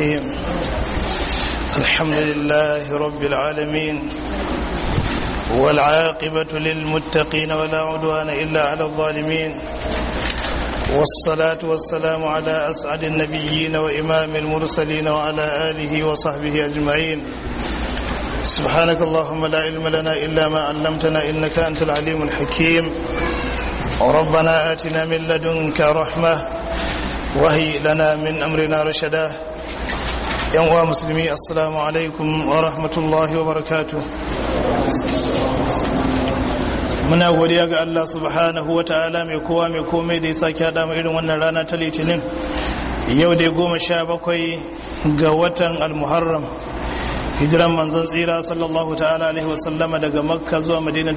الرحيم الحمد لله رب العالمين والعاقبة للمتقين ولا عدوان إلا على الظالمين والصلاة والسلام على أسعد النبيين وإمام المرسلين وعلى آله وصحبه أجمعين سبحانك اللهم لا علم لنا إلا ما علمتنا إنك أنت العليم الحكيم ربنا آتنا من لدنك رحمة وهي لنا من أمرنا رشدا يا مسلمي السلام عليكم ورحمة الله وبركاته muna godiya ga Allah subhanahu wa ta'ala mai kowa mai komai da ya sake haɗa mu irin wannan rana ta litinin yau dai goma sha bakwai ga watan almuharram hijiran manzon tsira sallallahu ta'ala alaihi wasallama daga makka zuwa madina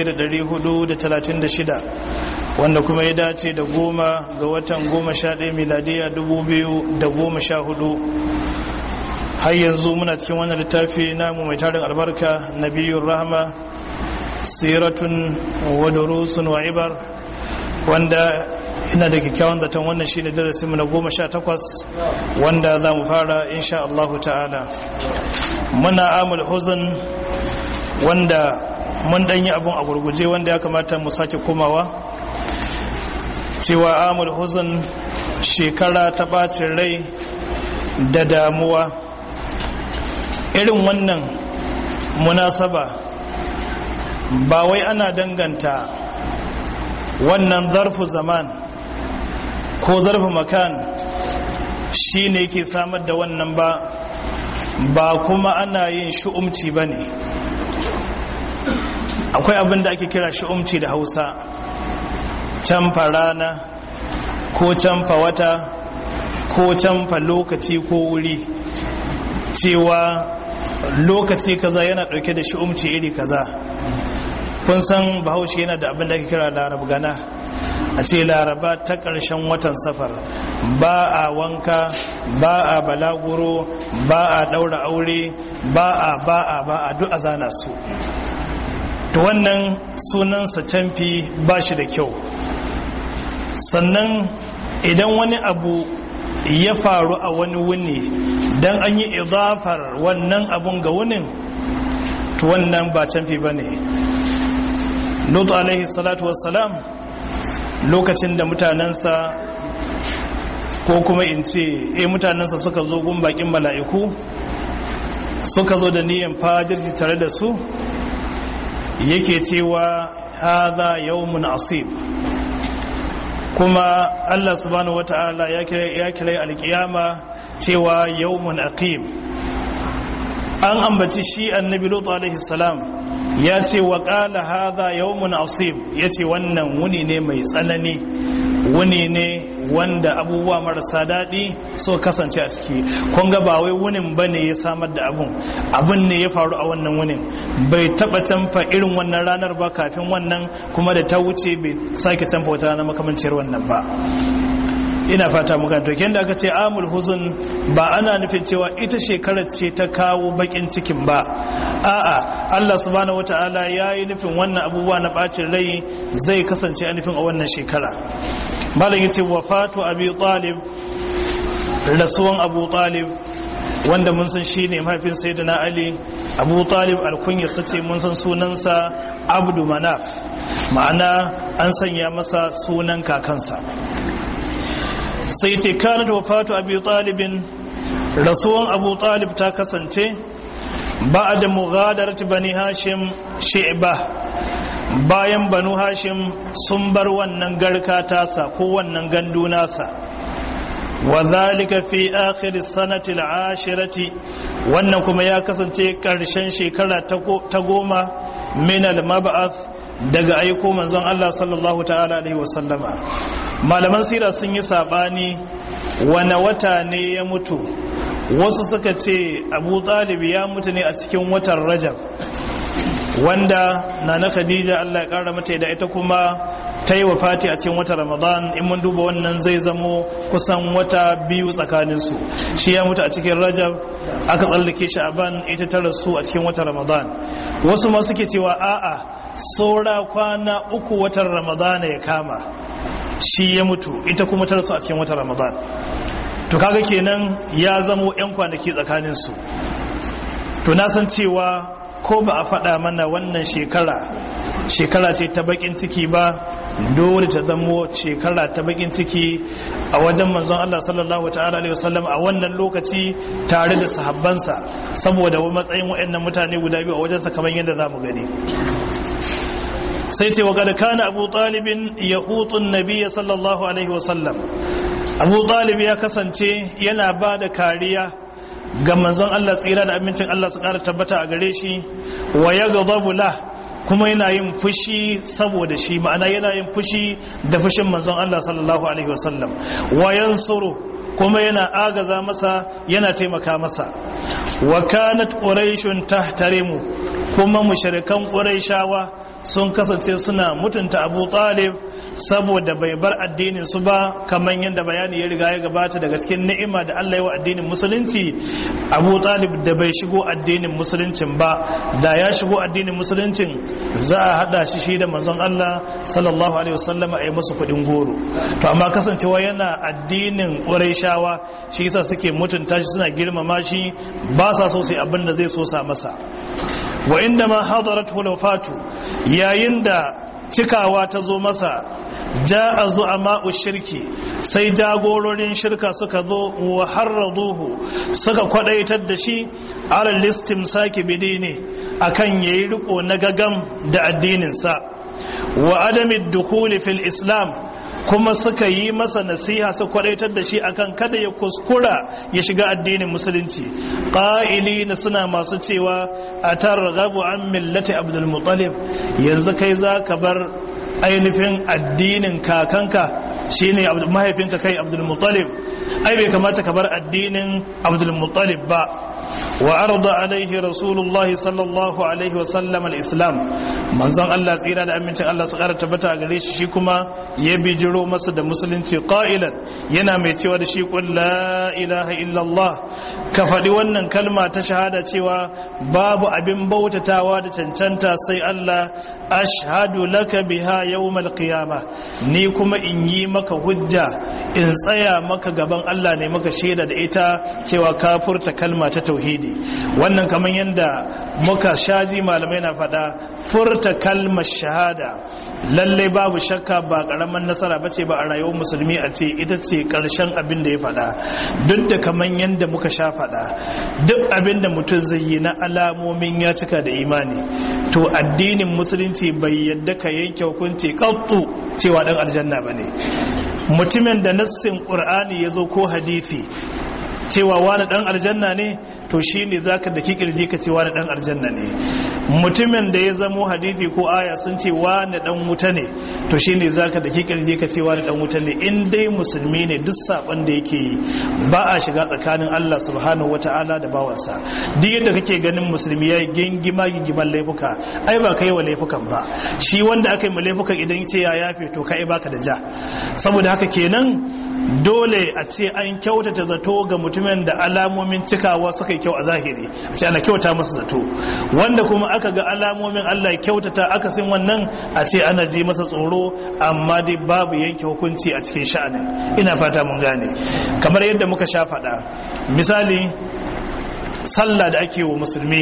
1436 wanda kuma ya dace da goma ga watan goma sha ɗaya miladiya 2014 har yanzu muna cikin wannan littafi namu mai tarin albarka nabiyun rahama siratun wa durusun wa ibar wanda ina da kyakkyawan zaton wannan shine darasin mu na goma sha takwas wanda za mu fara insha Allah ta'ala muna amul huzun wanda mun dan yi abun a gurguje wanda ya kamata mu sake komawa cewa amul huzun shekara ta bacin rai da damuwa irin wannan munasaba ba wai ana danganta wannan zarfu zaman ko zarfu makan shi ne ke samar da wannan ba ba kuma ana yin shu'umci ba ne akwai abin da ake kira shu'umci da hausa canfa rana ko canfa wata ko canfa lokaci ko wuri cewa lokaci kaza yana dauke da shu'umci iri kaza kun san bahaushe yana da abin da ake kira larab gana a ce laraba ta ƙarshen watan safar ba a wanka ba a balaguro ba a ɗaura aure ba a ba a ba a duk a zana su to wannan sunansa canfi ba shi da kyau sannan idan wani abu ya faru a wani wuni don an yi idafar wannan abun ga wunin to wannan ba canfi ba ne lutu alaihi salatu wassalam lokacin da mutanensa ko kuma in ce e mutanensa suka zo gun bakin mala'iku suka zo da niyan fajirci tare da su yake cewa haza yawmun asib kuma Allah subhanahu wata'ala ya kira alkiyama cewa yawmun aqim an ambaci shi annabi lutu alaihi salam ya ce wa qala hadha yawmun asib ya ce wannan wuni ne mai tsanani wuni ne wanda abubuwa marasa daɗi so kasance a ciki kun ga ba wai wunin ba ne ya samar da abun abun ne ya faru a wannan wunin bai taɓa canfa irin wannan ranar ba kafin wannan kuma da ta wuce bai sake canfa wata ranar makamanciyar wannan ba ina fata muka to da aka ce amul huzun ba ana nufin cewa ita shekarar ce ta kawo bakin cikin ba a'a Allah subhanahu wataala ya yi nufin wannan abubuwa na bacin rai zai kasance a nufin a wannan shekara malam yace wafatu abi talib rasuwan abu talib wanda mun san shine mahaifin sayyidina ali abu talib alkunya sace mun san sunansa abdu manaf ma'ana an sanya masa sunan kakansa sai ce kanat wafatu abi talibin rasuwan abu talib ta kasance ba da mughadarat bani hashim shi'ba bayan banu hashim sun bar wannan garka tasa ko wannan gandu nasa wa zalika fi akhir sanati al-ashirati wannan kuma ya kasance karshen shekara ta goma min al-mab'ath daga aiko manzon Allah sallallahu ta'ala alaihi wasallama malaman sira sun yi sabani wane wata ne ya mutu wasu suka ce abu talib ya mutu ne a cikin watan rajab wanda na na khadija Allah ya kara mata da ita kuma ta yi wafati a cikin watan ramadan in mun duba wannan zai zamo kusan wata biyu tsakaninsu shi ya mutu a cikin rajab aka tsallake shi a ban ita ta rasu a cikin watan ramadan wasu ma suke cewa a'a saura kwana uku watan ramadan ya kama shi ya mutu ita kuma ta rasu a cikin watan ramadan to kaga kenan ya zamo 'yan kwanaki tsakaninsu to na san cewa ko ba a faɗa mana wannan shekara shekara ce ta bakin ciki ba dole ta zamo shekara ta bakin ciki a wajen manzon Allah sallallahu ta'ala alaihi wasallam a wannan lokaci tare da sahabbansa saboda matsayin waɗannan mutane guda biyu a wajensa kamar yadda za mu gani sai ce wa kada kana abu talibin ya hutun nabiya sallallahu alaihi wasallam abu talib ya kasance yana ba da kariya ga manzon Allah tsira da amincin Allah su kara tabbata a gare shi wa ya la kuma yana yin fushi saboda shi ma'ana yana yin fushi da fushin manzon Allah sallallahu alaihi wasallam wa yansuru kuma yana agaza masa yana taimaka masa wa kanat quraishun tahtarimu kuma mushrikan quraishawa sun kasance suna mutunta abu talib saboda bai bar addinin su ba kamar yadda bayani ya riga ya gabata daga cikin ni'ima da Allah ya wa addinin musulunci abu talib da bai shigo addinin musuluncin ba da ya shigo addinin musuluncin za a hada shi shi da manzon Allah sallallahu alaihi wasallam a yi musu kuɗin goro to amma kasancewa yana addinin ƙurayshawa shi yasa suke mutunta shi suna girmama shi ba sa so sai abin da zai so sa masa wa inda ma hadarat hulafatu yayin da cikawa ta zo masa ja a zo a ma'u shirki sai jagororin shirka suka zo wa harraduhu suka kwadaitar da shi alal listim sake bidi ne akan yayi riko na gagam da addininsa wa adami dukhuli fil islam kuma suka yi masa nasiha su kwadaitar da shi akan kada ya kuskura ya shiga addinin musulunci ƙa'ili na suna masu cewa a targhabu an millati abdul muttalib yanzu kai za ka bar ainihin addinin kakanka shine mahaifinka kai abdul muttalib ai bai kamata ka bar addinin abdul muttalib ba wa arda alaihi rasulullahi sallallahu alaihi wasallam al-islam manzon Allah tsira da amincin Allah su kara tabbata a gare shi shi kuma ya bijiro masa da musulunci qailan yana mai cewa da shi qul la ilaha illallah ka faɗi wannan kalma ta shahada cewa babu abin bautatawa da cancanta sai Allah ashhadu laka biha yawmal qiyamah ni kuma in yi maka hujja in tsaya maka gaban Allah ne maka shaida da ita cewa ka furta kalma ta tauhidi wannan kamar yadda muka shaji malamai na faɗa furta kalmar shahada lallai babu shakka ba ƙaramin nasara bace ba a rayuwar musulmi a ce ita ce ƙarshen abin da ya faɗa duk da kamar yadda muka sha faɗa duk abin da mutum zai yi na alamomin ya cika da imani to addinin musulunci bai yadda ka yanke hukunci ƙaƙƙu cewa ɗan aljanna ba ne mutumin da nassin ƙur'ani ya zo ko hadithi cewa wani ɗan aljanna ne to shi ne za ka da kirji ka ce wani ɗan aljanna ne mutumin da ya zamo hadithi ko aya sun ce wani ɗan wuta ne to shi ne za ka da kirji ka ce wani ɗan wuta ne in dai musulmi ne duk saɓon da yake yi ba a shiga tsakanin Allah subhanahu wa ta'ala da bawansa duk yadda kake ganin musulmi ya yi gingima gingiman laifuka ai ba kai wa laifukan ba shi wanda aka yi ma laifukan idan ce ya yafe to kai baka da ja saboda haka kenan dole a ce an kyautata zato ga mutumin da alamomin cikawa suka yi kyau a zahiri a ce ana kyauta masa zato wanda kuma aka ga alamomin Allah ya kyautata akasin wannan a ce ana ji masa tsoro amma dai babu yanke hukunci a cikin sha'anin ina fata mun gane kamar yadda muka sha faɗa misali sallah da ake wa musulmi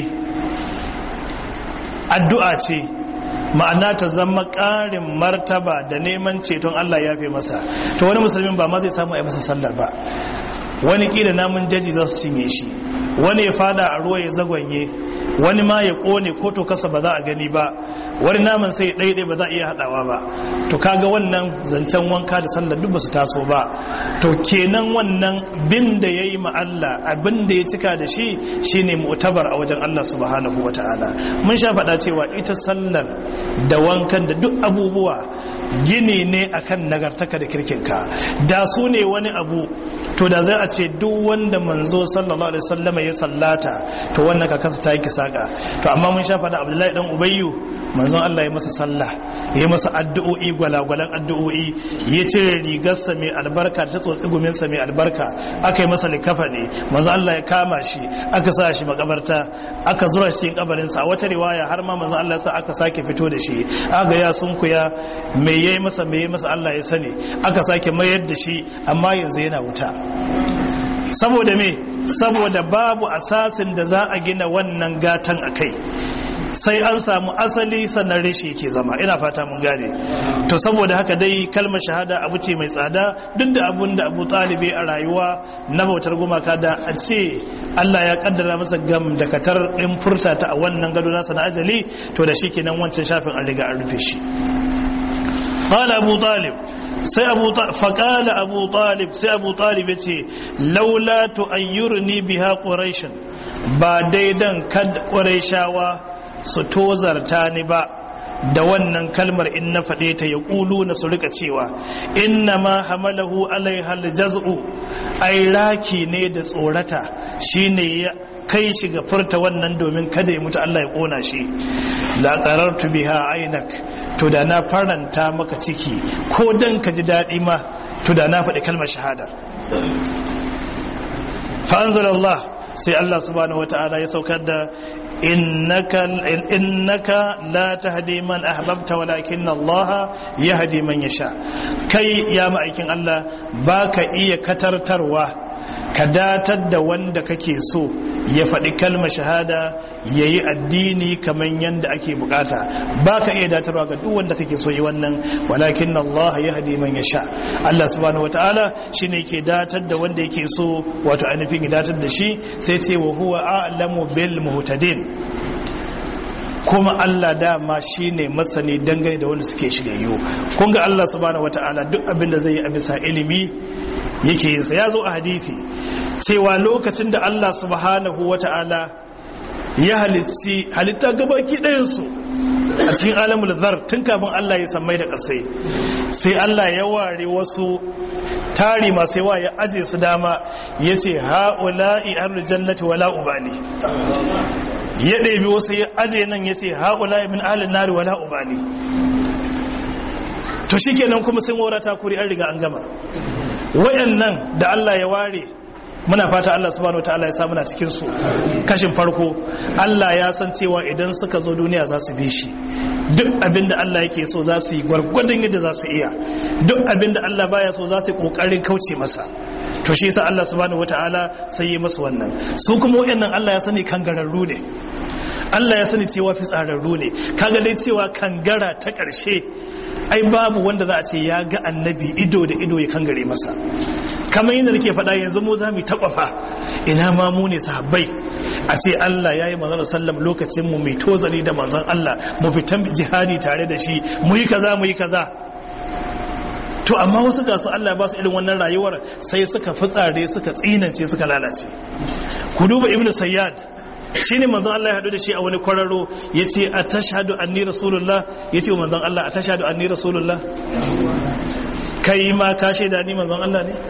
addu'a ce ma'ana ta zama ƙarin martaba da neman ceton Allah ya fi masa to wani musulmin ba ma zai samu a yi masa sallar ba wani ƙila namun jaji za su cinye shi wani ya fada a ruwa ya zagwanye wani ma ya ƙone ko to kasa ba za a gani ba wani naman sai ɗaiɗai ba za a iya haɗawa ba to kaga wannan zancen wanka da sallar duk ba su taso ba to kenan wannan bin da ya yi Allah abin da ya cika da shi shine mu'tabar a wajen Allah subhanahu wa ta'ala mun sha faɗa cewa ita sallar da wankan da duk abubuwa gini ne akan nagartaka da kirkinka da su ne wani abu to da zai a ce duk wanda manzo sallallahu alaihi wasallama ya sallata to wannan ka kasa ta yi saka to amma mun sha faɗa abdullahi dan ubayyu manzon Allah ya masa sallah ya masa addu'o'i gwalagwalan addu'o'i ya cire rigarsa mai albarka ta tsotsi guminsa mai albarka aka yi masa likafa ne manzon Allah ya kama shi aka sa shi makabarta aka zura shi cikin kabarinsa a wata riwaya har ma manzon Allah sa aka sake fito da shi aga ya sunkuya me yayi masa me yayi masa Allah ya sani aka sake mayar da shi amma yanzu yana wuta saboda me saboda babu asasin da za a gina wannan gatan a kai sai an samu asali sannan reshe ke zama ina fata mun gane to saboda haka dai kalmar shahada abu ce mai tsada duk da abun da abu talibi a rayuwa na bautar gumaka da a ce Allah ya kaddara masa gam da katar din furta ta a wannan gado nasa na ajali to da shi kenan wancan shafin an riga an rufe shi qala abu talib sai abu faƙala abu talib sai abu talib ya ce laula tu'ayyurni biha quraish ba daidan kad quraishawa su tozarta ni ba da wannan kalmar in na faɗe ta ya ƙulu na su rika cewa inna ma hamalahu alaihal jaz'u ai raki ne da tsorata shine ya kai shi ga furta wannan domin kada ya mutu Allah ya ƙona shi la qarartu biha ainak to da na faranta maka ciki ko dan ka ji daɗi ma to da na faɗi kalmar shahada fa Allah sai Allah subhanahu wata'ala ya saukar da innaka innaka la tahdi man ahbabta walakin Allah yahdi man yasha kai ya ma'aikin Allah baka iya katartarwa ka datar da wanda kake so ya faɗi kalmar shahada ya yi addini kamar yadda ake bukata ba ka iya datarwa ga duk wanda kake so yi wannan walakin Allah ya hadi man ya sha Allah subhanahu wataala shi ne ke datar da wanda yake so wato ainihin ya datar da shi sai ce wa huwa a'lamu bil muhtadin kuma Allah dama shi ne masani dangane da wanda suke shiryayyu kun ga Allah subhanahu wataala duk abin da zai yi a bisa ilimi yake yinsa ya zo a hadithi cewa lokacin da Allah subhanahu wa ta'ala ya halitti halitta gabaki ɗayansu a cikin alamul zar tun kafin Allah ya sammai da ƙasai sai Allah ya ware wasu tari masu yawa ya aje su dama ya ce ha'ula'i ahlul jannati wala ubali ya ɗebi wasu ya aje nan ya ce ha'ula'i min ahlul nari wala ubali to shikenan kuma sun warata kuri an riga an gama wayannan da Allah ya ware muna fata Allah subhanahu wataala ya samu na cikin su kashin farko Allah ya san cewa idan suka zo duniya za su bi shi duk abin da Allah yake so za su yi gwargwadon yadda za su iya duk abin da Allah baya so za su yi kokarin kauce masa to shi yasa Allah subhanahu wataala sai yi masu wannan su kuma wayannan Allah ya sani kangararru ne Allah ya sani cewa fitsararru ne kaga dai cewa kangara ta ƙarshe ai babu wanda za a ce ya ga annabi ido da ido ya kangare masa kamar yadda nake faɗa yanzu mu za mu takwafa ina ma mu ne sahabbai a ce Allah ya yi manzon sallam lokacin mu mai tozali da manzon Allah mu fitan jihadi tare da shi mu yi kaza mu yi kaza to amma wasu ga su Allah ba su irin wannan rayuwar sai suka fitsare suka tsinance suka lalace ku duba ibnu sayyad shi ne manzon Allah ya haɗu da shi a wani kwararo ya ce a tashhadu anni rasulullah ya ce wa manzon Allah a tashhadu anni rasulullah kai ma ka shaida ni manzon Allah ne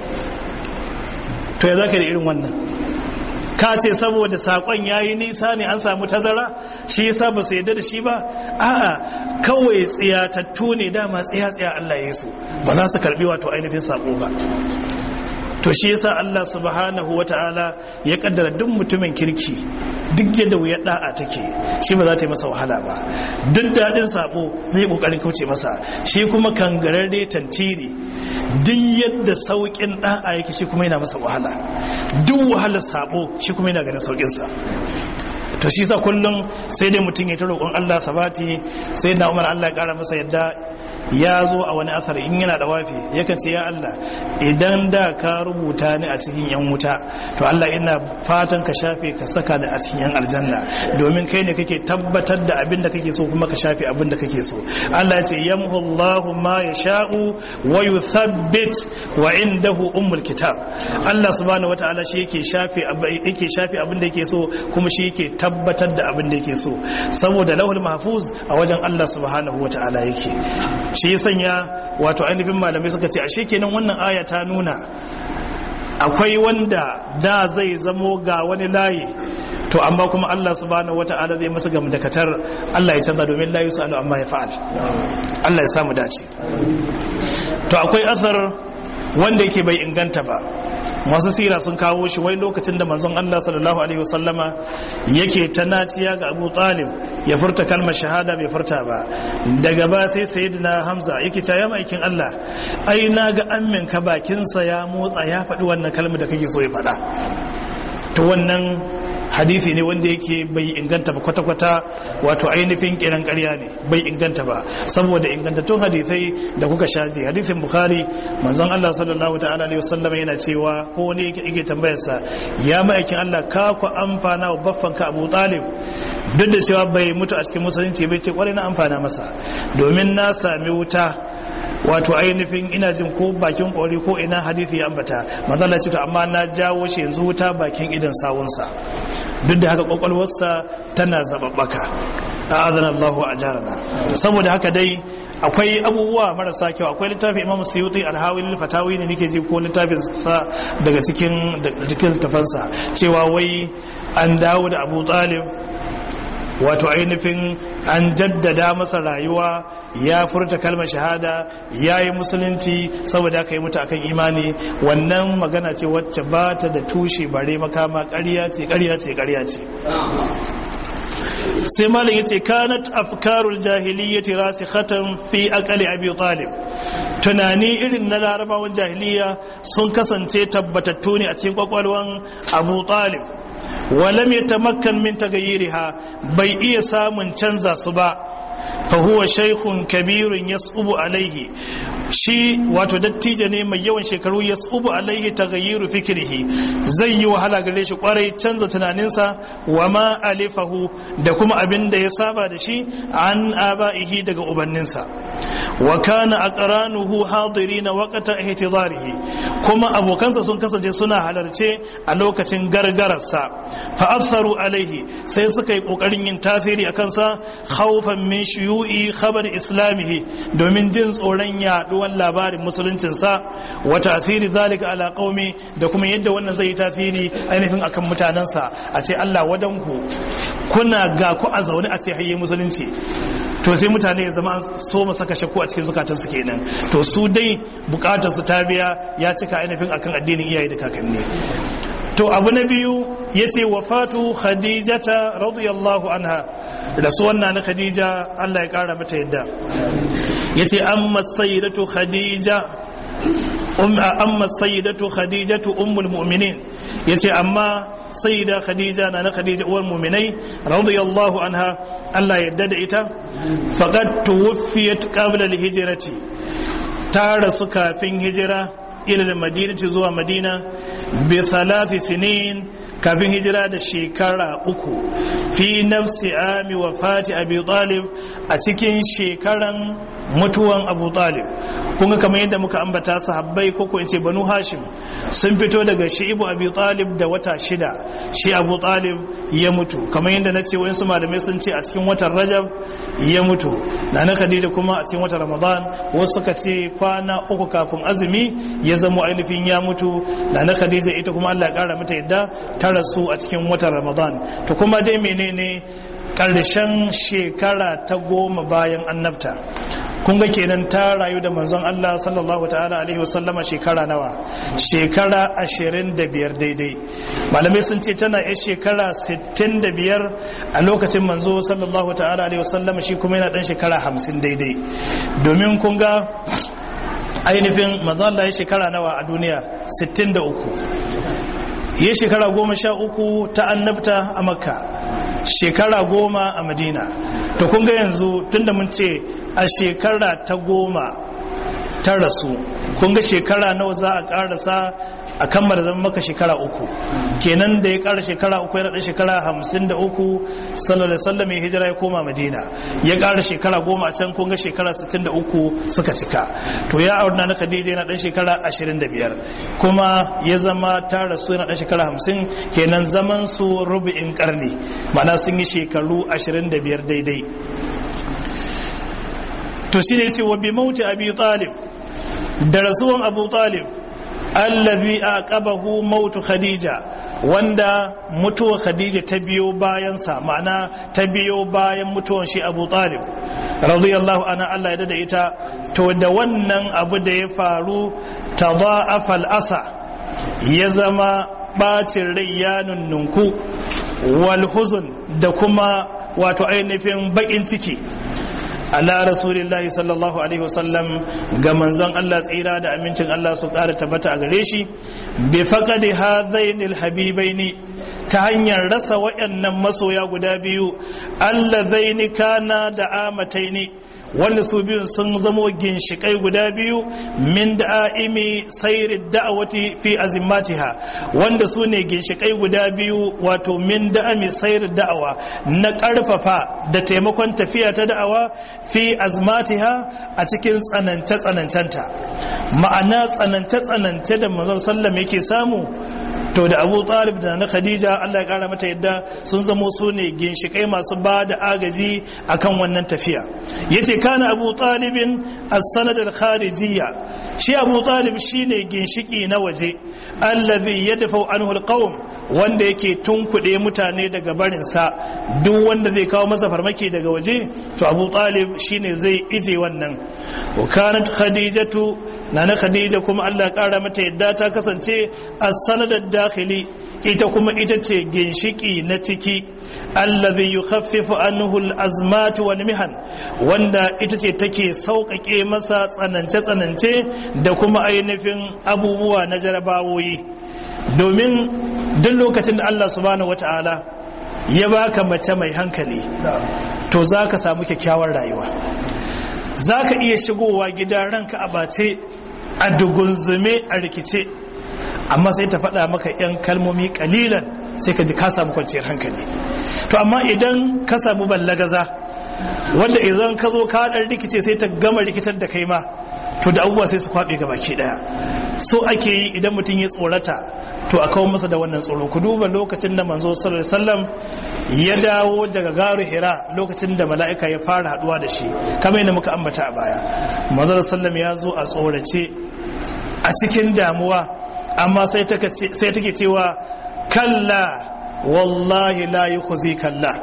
to ya zaka da irin wannan ka ce saboda sakon yayi nisa ne an samu tazara shi yasa ba su yadda da shi ba a'a kawai tsiyatattu ne dama tsiya tsiya Allah ya su ba za su karbi wato ainihin sako ba to shi yasa Allah subhanahu wata'ala ya kaddara duk mutumin kirki duk yadda wuyar da'a take shi ba za ta yi masa wahala ba duk daɗin sabo zai kokarin kauce masa shi kuma kangararre tantiri duk yadda sauƙin da'a yake shi kuma yana masa wahala duk wahalar sabo shi kuma yana ganin sauƙinsa to shi sa kullum sai dai mutum ya ta roƙon Allah sabati sai na umar Allah ya ƙara masa yadda ya zo a wani asar in yana da wafi yakan ce ya Allah idan da ka rubuta ni a cikin yan wuta to Allah ina fatan ka shafe ka saka ni a cikin yan aljanna domin kai ne kake tabbatar da abin da kake so kuma ka shafe abin da kake so Allah ya ce yamhu Allahu ma yasha'u wa yuthabbit wa indahu ummul kitab Allah subhanahu wataala shi yake shafe yake shafe abin da yake so kuma shi yake tabbatar da abin da yake so saboda lahul mahfuz a wajen Allah subhanahu wataala yake shi ya sanya wato ainihin malamai suka ce ashe kenan wannan aya ta nuna akwai wanda da zai zamo ga wani layi to amma kuma Allah subhanahu wata'ala zai masa gamdakatar Allah ya canza domin la yusalu amma ya fa'al Allah ya samu dace to akwai asar wanda yake bai inganta ba masu sira sun kawo shi wai lokacin da manzon Allah sallallahu alaihi wasallama yake ta naciya ga Abu Talib ya furta kalmar shahada bai furta ba daga ba sai sayyidina Hamza yake ta ya maikin Allah ai na ga ammin ka bakinsa ya motsa ya faɗi wannan kalmar da kake so ya faɗa to wannan hadisi ne wanda yake bai inganta ba kwata-kwata wato ainihin kiran ƙarya ne bai inganta ba saboda ingantattun hadisai da kuka shaji hadisin bukhari manzon Allah sallallahu ta'ala alaihi wasallam yana cewa ko wani yake tambayar sa ya ma'aikin Allah ka ku amfana wa baffan ka Abu Talib duk da cewa bai mutu a cikin musulunci bai ce kwarai na amfana masa domin na sami wuta wato ainihin ina jin ko bakin kori ko ina hadithi ya ambata manzala ce to amma na jawo shi yanzu wuta bakin idan sawunsa duk da haka kwakwalwarsa tana zababbaka a adana Allahu a jarana saboda haka dai akwai abubuwa marasa kyau akwai littafin imam suyuti alhawil fatawi ne nake ji ko littafin sa daga cikin cikin tafansa cewa wai an dawo da abu talib wato ainihin an jaddada masa rayuwa ya furta kalmar shahada ya yi musulunci saboda aka yi mutu akan imani wannan magana ce wacce ba ta da tushe bare makama ƙarya ce ƙarya ce ƙarya ce sai malam yace kanat afkarul jahiliyyati rasikhatan fi aqali abi talib tunani irin na larabawan jahiliya sun kasance tabbatattu ne a cikin kwakwalwan abu talib walam yatamakkan min tagayyiriha bai iya samun canza su ba fa huwa shaykhun kabirun yas'ubu alaihi shi wato dattijo ne mai yawan shekaru yas'ubu alaihi taghayyiru fikrihi zai yi wahala gare shi kwarai canza tunaninsa wa ma alifahu da kuma abin da ya saba da shi an aba'ihi daga ubanninsa wa kana aqranuhu hadirina waqta ihtidarihi kuma abokansa sun kasance suna halarce a lokacin gargararsa fa asaru alaihi sai suka yi kokarin yin tasiri akan sa khawfan min shuyu'i khabar islamihi domin jin tsoron yaduwar labarin musuluncin sa wa tasiri zalika ala qaumi da kuma yadda wannan zai yi tasiri ainihin akan mutanansa a ce Allah wadanku kuna ga ku a zaune a ce hayye musulunci to sai mutane ya zama so mu saka shakku a cikin zukatansu kenan to su dai bukatar su ta biya ya cika ainihin akan addinin iyaye da kakanni to abu na biyu ya ce wafatu khadijata radiyallahu anha rasuwan na khadija Allah ya kara mata yadda ya ce amma sayyidatu khadija amma sayyidatu khadijatu ummul mu'minin yace amma sayyida khadija na na khadija uwar mu'minai radiyallahu anha Allah yadda da ita faqad tuwfiyat qabla al-hijrati ta rasu kafin hijira ila madinati zuwa madina bi thalathi sinin kafin hijira da shekara uku fi nafsi ami wafati abi talib a cikin shekaran mutuwan abu talib kunga kamar yadda muka ambata sahabbai ko ko ce banu hashim sun fito daga shi'ibu abi talib da wata shida shi abu talib ya mutu kamar yadda na ce wayansu malamai sun ce a cikin watan rajab ya mutu na na khadija kuma a cikin watan ramadan wasu suka ce kwana uku kafin azumi ya zama ainihin ya mutu na na khadija ita kuma allah ya kara mata yadda ta rasu a cikin watan ramadan to kuma dai menene karshen shekara ta goma bayan annabta kun ga kenan ta rayu da manzon Allah sallallahu ta'ala alaihi wasallama shekara nawa shekara ashirin da biyar daidai malamai sun ce tana yan shekara sittin da biyar a lokacin manzo sallallahu ta'ala alaihi wasallama shi kuma yana dan shekara hamsin daidai domin kun ga ainihin manzon Allah ya shekara nawa a duniya sittin da uku ya shekara goma sha uku ta annabta a makka shekara goma a madina to kun ga yanzu tunda mun ce a shekara ta goma ta rasu kun ga shekara nawa za a karasa a kammala zama maka shekara uku kenan da ya kara shekara uku ya shekara hamsin da uku sallallahu alaihi wasallam ya hijira ya koma madina ya kara shekara goma a can kun ga shekara sittin da uku suka cika to ya aurna na khadija yana dan shekara ashirin da biyar kuma ya zama ta rasu yana dan shekara hamsin kenan zaman su rubu'in karni ma'ana sun yi shekaru ashirin da biyar daidai to shi ne ce wa bi mauti abi talib da rasuwan abu talib allazi aqabahu mautu khadija wanda mutuwar khadija ta biyo bayan sa ma'ana ta biyo bayan mutuwar shi abu talib radiyallahu anha Allah ya da ita to da wannan abu da ya faru tadha'afa al-asa ya zama bacin rai ya nunnunku wal huzun da kuma wato ainihin bakin ciki ala rasulillahi sallallahu alaihi wasallam ga manzon Allah tsira da amincin Allah su ƙara tabbata a gare shi bi faqadi hadainil habibaini ta hanyar rasa wayannan masoya guda biyu allazaini kana da amataini wanda su biyun sun zamo ginshikai guda biyu min da'imi sayri da'awati fi azimmatiha wanda su ne ginshikai guda biyu wato min da'ami sayri da'awa na karfafa da taimakon tafiya ta da'awa fi azmatiha a cikin tsanance tsanancenta ma'ana tsanance tsanance da manzon sallam yake samu to da abu talib da na khadija allah ya kara mata yadda sun zamo su ne ginshikai masu ba da agaji akan wannan tafiya yace kana abu talibin as-sanad al-kharijiyya shi abu talib shine ginshiki na waje allazi yadfa anhu al-qawm wanda yake tunkuɗe mutane daga barinsa duk wanda zai kawo masa farmaki daga waje to abu talib shine zai ije wannan wa kanat khadijatu nana khadija kuma Allah kara mata yadda ta kasance a sanadar dakhili ita kuma ita ce ginshiki na ciki allazi yukhaffifu anhu al-azmat wal mihan wanda ita ce take sauƙaƙe masa tsanance tsanance da kuma ainihin abubuwa na jarabawoyi domin duk lokacin da Allah subhanahu wata'ala ya baka mace mai hankali to zaka samu kyakkyawar rayuwa zaka iya shigowa gida ranka a bace a dugunzume a rikice amma sai ta faɗa maka 'yan kalmomi kalilan sai ka ji ka samu kwanciyar hankali to amma idan ka samu ballagaza wanda idan ka zo ka ɗan rikice sai ta gama rikitar da kai ma to da abubuwa sai su kwaɓe ga baki ɗaya so ake yi idan mutum ya tsorata to a kawo masa da wannan tsoro ku duba lokacin da manzo sallallahu alaihi wasallam ya dawo daga garu hira lokacin da mala'ika ya fara haduwa da shi kamar yadda muka ambata a baya manzo sallallahu ya zo a tsorace a cikin damuwa amma sai take cewa kalla wallahi la yukhzi kalla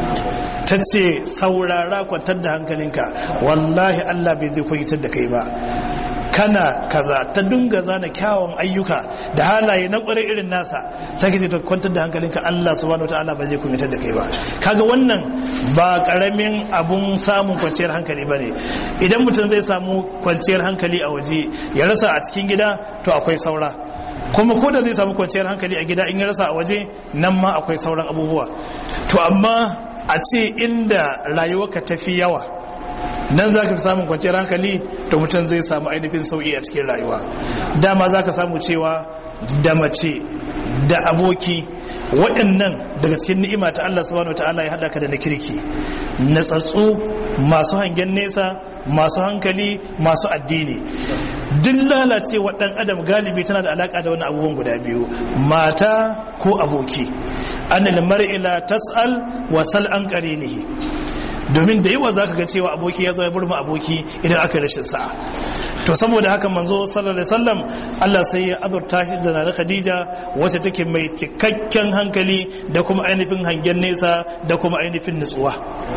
ta ce saurara kwantar da hankalinka wallahi Allah bai zai kunyatar da kai ba kana kaza ta dunga zana kyawun ayyuka da halaye na kwarai irin nasa ta ke ta kwantar da hankalinka Allah subhanahu wataala ba zai kunyatar da kai ba kaga wannan ba karamin abun samun kwanciyar hankali bane idan mutum zai samu kwanciyar hankali a waje ya rasa a cikin gida to akwai saura kuma ko da zai samu kwanciyar hankali a gida in ya rasa a waje nan ma akwai sauran abubuwa to amma a ce inda rayuwarka ta fi yawa nan za ka fi samun kwanciyar hankali da mutum zai samu ainihin sauƙi a cikin rayuwa dama za ka samu cewa da mace da aboki waɗannan daga cikin ni'ima ta Allah subhanahu ta'ala ya haɗa ka da na kirki natsatsu masu hangen nesa masu hankali masu addini duk lalacewa ɗan adam galibi tana da alaƙa da wani abubuwan guda biyu mata ko aboki anil mar'ila tas'al wa sal an qarinihi domin da yawa zaka ga cewa aboki ya zo ya burma aboki idan aka rashin sa'a to saboda haka manzo sallallahu alaihi wasallam Allah sai ya azurta shi da na Khadija wacce take mai cikakken hankali da kuma ainihin hangen nesa da kuma ainihin nutsuwa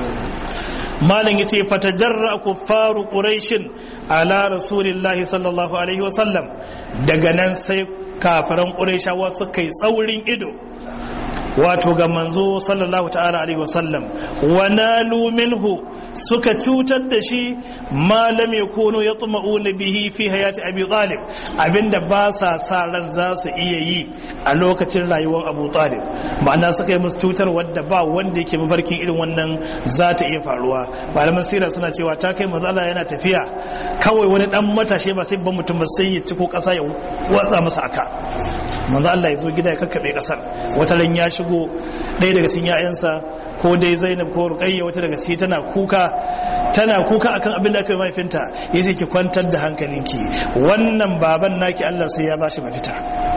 malam yace fatajarra kuffaru quraishin ala rasulillahi sallallahu alaihi wasallam daga nan sai kafaran quraishawa suka yi tsaurin ido wato ga manzo sallallahu ta'ala alaihi wasallam wa nalu minhu suka cutar da shi ma lam yakunu yatma'una bihi fi hayati abi talib abinda ba sa sa ran za su iya yi a lokacin rayuwar abu talib ma'ana suka yi musu cutar wadda ba wanda yake mafarkin irin wannan za ta iya faruwa malaman sira suna cewa ta kai manzo Allah yana tafiya kawai wani dan matashe ba sai ban mutum ba sai ya ci ko kasa ya watsa masa aka manzo Allah ya zo gida ya kakkabe kasar wata ran ya shigo ɗaya daga cikin ƴaƴansa ko dai Zainab ko Ruqayya wata daga ciki tana kuka tana kuka akan abin da aka yi mahaifinta yace ki kwantar da hankalinki wannan baban naki Allah sai ya bashi mafita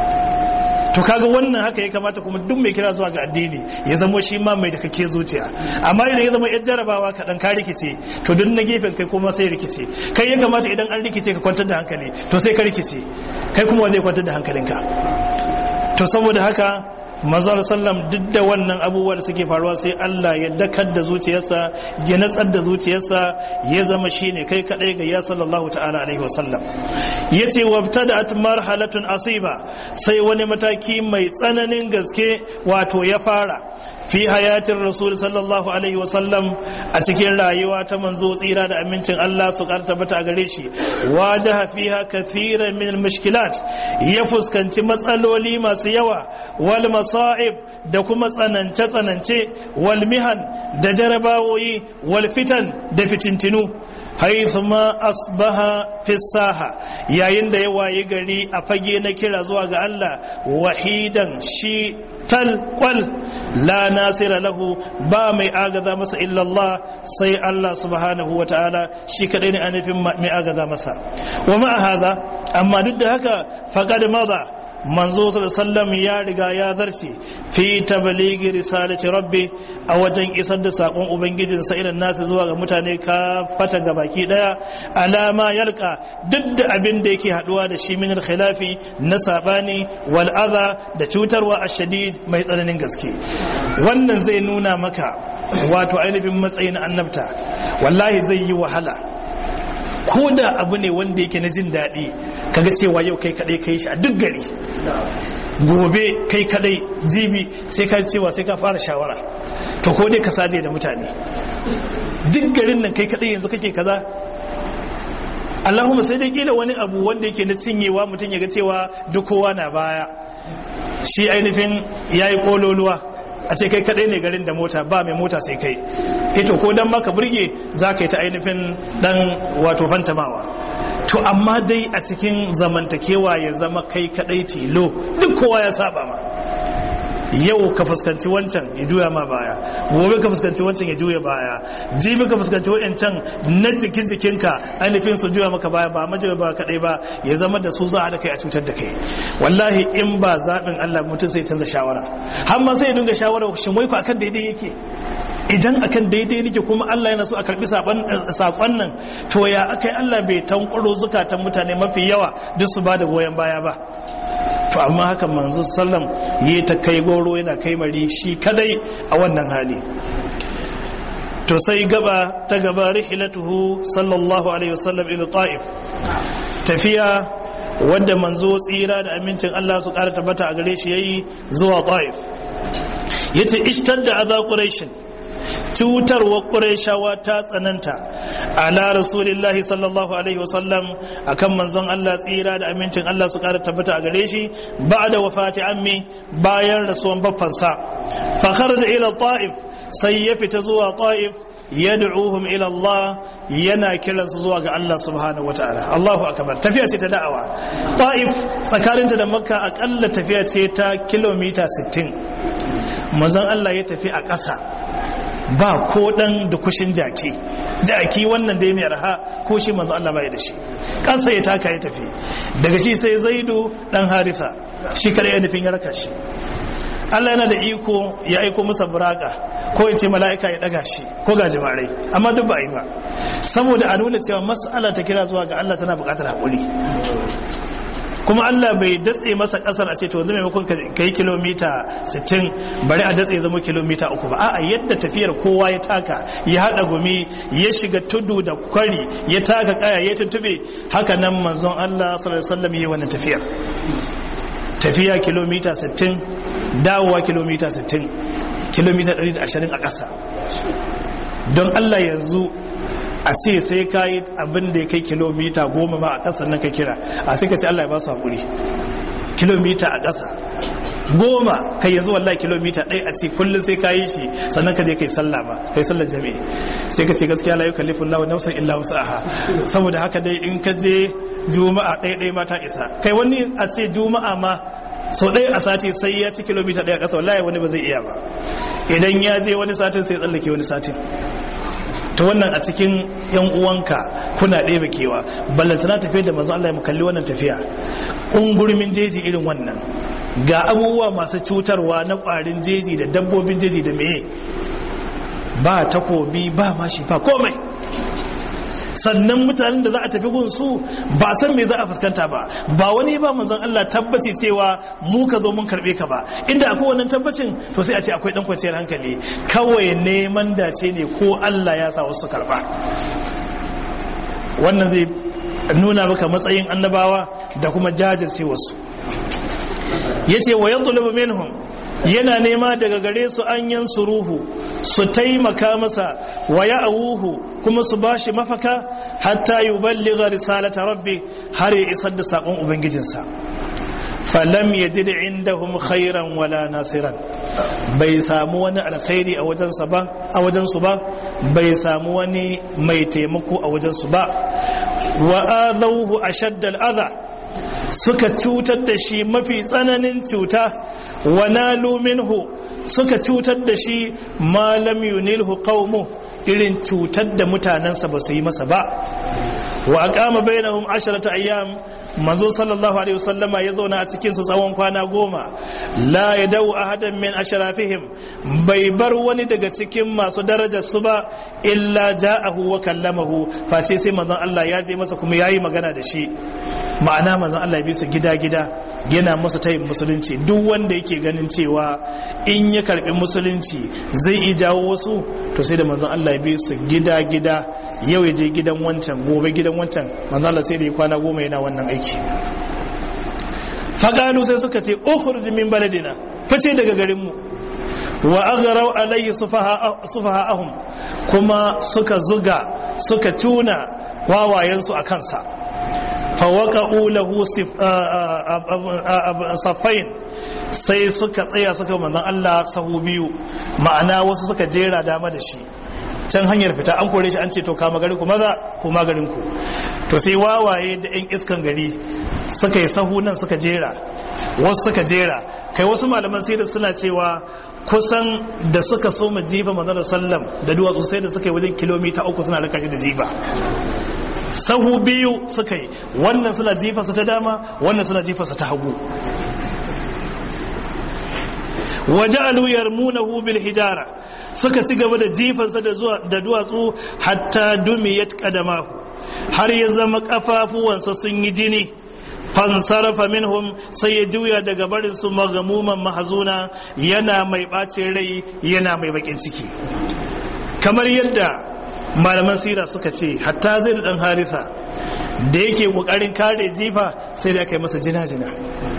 to kaga wannan haka ya kamata kuma duk mai kira zuwa ga addini ya zamo shi ma mai da kake zuciya amma idan ya zama yar jarabawa kaɗan ka rikice to duk na gefen kai kuma sai rikice kai ya kamata idan an rikice ka kwantar da hankali to sai ka rikice kai kuma wanda ya kwantar da hankalinka to saboda haka manzo sallam duk da wannan abubuwa da suke faruwa sai Allah ya dakar da zuciyarsa ya natsar da zuciyarsa ya zama shine kai kadai ga ya sallallahu ta'ala alaihi wasallam yace wabtada'at marhalatun asiba sai wani mataki mai tsananin gaske wato ya fara fi hayatin rasul sallallahu alaihi wasallam a cikin rayuwa ta manzo tsira da amincin Allah su karta bata a gare shi wajaha fiha kathiran min mushkilat ya fuskanci matsaloli masu yawa wal masa'ib da kuma tsanance tsanance wal mihan da jarabawoyi wal fitan da fitintinu haithu ma asbaha fi saha yayin da ya wayi gari a fage na kira zuwa ga Allah wahidan shi talkwal la nasira lahu ba mai agaza masa illallah sai Allah subhanahu wa ta'ala shi kadai ne anifin mai agaza masa wa ma'a hadha amma duk da haka faqad madha manzo sallam ya riga ya zarce fi tabligi risalati rabbi a wajen isar da sakon ubangijin sa irin nasu zuwa ga mutane ka fata ga baki daya alama yalka duk da abin da yake haduwa da shi min khilafi na sabani wal adha da cutarwa ashadid mai tsananin gaske wannan zai nuna maka wato ainihin matsayin annabta wallahi zai yi wahala ko da abu ne wanda yake na jin daɗi kaga cewa yau kai kadai kai shi a duk gari gobe kai kadai jibi sai ka cewa sai ka fara shawara to ko dai ka saje da mutane duk garin nan kai kadai yanzu kake kaza Allahumma sai dai kila wani abu wanda yake na cinyewa mutum ya ga cewa duk kowa na baya shi ainihin yayi kololuwa a ce kai kadai ne garin da mota ba mai mota sai kai ito ko dan maka burge za ka yi ta ainihin dan wato fantamawa to amma dai a cikin zamantakewa ya zama kai kadai tilo duk kowa ya saba ma yau ka fuskanci wancan ya juya ma baya gobe ka fuskanci wancan ya juya baya jibi ka fuskanci wancan na jikin jikinka ainihin su juya maka baya ba majuya ba kadai ba ya zama da su za a da kai a cutar da kai wallahi in ba zaɓin Allah mutum sai canza shawara har ma sai ya dinga shawara shin wai ku akan daidai yake idan akan daidai nake kuma Allah yana so a karbi sakon nan to ya akai Allah bai tankuro zukatan mutane mafi yawa duk su ba da goyon baya ba to amma haka manzo sallam yi ta kai goro yana kai mari shi kadai a wannan hali to sai gaba ta gaba rihilatuhu sallallahu alaihi wasallam ila ta'if tafiya wadda manzo tsira da amincin Allah su kara tabbata a gare shi yayi zuwa ta'if yace ishtar da aza quraishin cutarwa qurayshawa ta tsananta ala rasulillahi sallallahu alaihi wasallam akan manzon Allah tsira da amincin Allah su kara tabbata a gare shi ba'da wafati ammi bayan rasuwan baffansa fa kharaja ila ta'if sai ya fita zuwa ta'if yad'uhum ila Allah yana kiransu zuwa ga Allah subhanahu wataala Allahu akbar tafiya ce ta da'awa ta'if tsakaninta da makka akalla tafiya ce ta kilomita 60 manzon Allah ya tafi a ƙasa ba ko dan da kushin jaki jaki wannan dai mai raha ko shi manzo Allah bai da shi kansa ya taka ya tafi daga shi sai zaidu dan haritha shi kare ya nufin ya raka shi Allah yana da iko ya aiko masa buraka ko ya ce mala'ika ya daga shi ko ga jimarai amma duk ba yi ba saboda a nuna cewa mas'ala ta kira zuwa ga Allah tana buƙatar haƙuri kuma Allah bai datse masa kasar a ce to yanzu maimakon ka yi kilomita 60 bari a datse zama kilomita uku ba a'a yadda tafiyar kowa ya taka ya haɗa gumi ya shiga tudu da kwari ya taka kaya ya tuntube haka nan manzon Allah sallallahu alaihi wasallam yi wannan tafiyar tafiya kilomita 60 dawowa kilomita 60 kilomita 120 a ƙasa don Allah yanzu a ce sai ka yi abin da ya kai kilomita goma ma a ƙasa nan ka kira a sai ka ce Allah ya ba su haƙuri kilomita a ƙasa goma kai yanzu wallahi kilomita ɗaya a ce kullum sai ka yi shi sannan ka je kai sallah ba kai sallar jami'i sai ka ce gaskiya la yukallifu Allahu nafsan illa wus'aha saboda haka dai in ka je juma'a ɗaya ɗaya ma ta isa kai wani a ce juma'a ma sau ɗaya a sati sai ya ci kilomita ɗaya a ƙasa wallahi wani ba zai iya ba idan ya je wani satin sai tsallake wani satin ta wannan a cikin yan uwanka kuna ɗebe kewa ballantana tafiya da manzo Allah ya kalli wannan tafiya ungurmin jeji irin wannan ga abubuwa masu cutarwa na ƙwarin jeji da dabbobin jeji da meye ba takobi ba mashi ba komai sannan mutanen da za a tafi gun su ba san me za a fuskanta ba ba wani ba manzon Allah tabbaci cewa mu ka zo mun karbe ka ba inda akwai wannan tabbacin to sai a ce akwai dan kwanciyar hankali kawai neman dace ne ko Allah ya sa wasu karba wannan zai nuna maka matsayin annabawa da kuma jajirce wasu yace wa yadlubu minhum yana nema daga gare su an yansuruhu su taimaka masa wa ya'awuhu kuma su bashi mafaka hatta yuballigha risalata rabbi har ya isar da sakon ubangijinsa falam yajid indahum khairan wala nasiran bai samu wani alkhairi a wajensa ba a wajensu ba bai samu wani mai taimako a wajensu ba wa adawhu ashadda al-adha suka cutar da shi mafi tsananin cuta wa nalu minhu suka cutar da shi malam yunilhu qaumu irin cutar da mutanensa ba su yi masa ba wa aqama bainahum asharata ayyam manzo sallallahu alaihi wasallama ya zauna a cikin su tsawon kwana goma la ya dau ahadan min ashrafihim bai bar wani daga cikin masu darajar su ba illa ja'ahu wa kallamahu face sai manzon Allah ya je masa kuma yayi magana da shi ma'ana manzon Allah ya bi su gida gida yana masa tayin musulunci duk wanda yake ganin cewa in ya karbi musulunci zai iya jawo wasu to sai da manzon Allah ya bi su gida gida yau ya je gidan wancan gobe gidan wancan manzon Allah sai da ya kwana goma yana wannan aiki fagalu sai suka ce ukhruj min baladina fice daga garin mu wa aghrau alayhi sufaha'ahum kuma suka zuga suka tuna wawayensu a kansa fawaqa'u lahu safain sai suka tsaya suka manzon Allah sahu biyu ma'ana wasu suka jera dama da shi can hanyar fita an kore shi an ce to kama gari ku maza ku magarin ku to sai wawaye da yan iskan gari suka yi sahu nan suka jera wasu suka jera kai wasu malaman sai da suna cewa kusan da suka so mu jifa manzon sallam da duwatsu sai da suka yi wajen kilomita uku suna raka shi da jifa sahu biyu suka yi wannan suna jifarsa ta dama wannan suna jifarsa ta hagu waja'alu yarmunahu bil hijara suka ci gaba da jifansa da duwatsu hatta dumiyat qadamahu har ya zama kafafuwansa sun yi jini fansarafa minhum sai ya juya daga barin su magamuman mahazuna yana mai bacin rai yana mai bakin ciki kamar yadda malaman sira suka ce hatta zai da dan harisa da yake kokarin kare jifa sai da aka yi masa jina-jina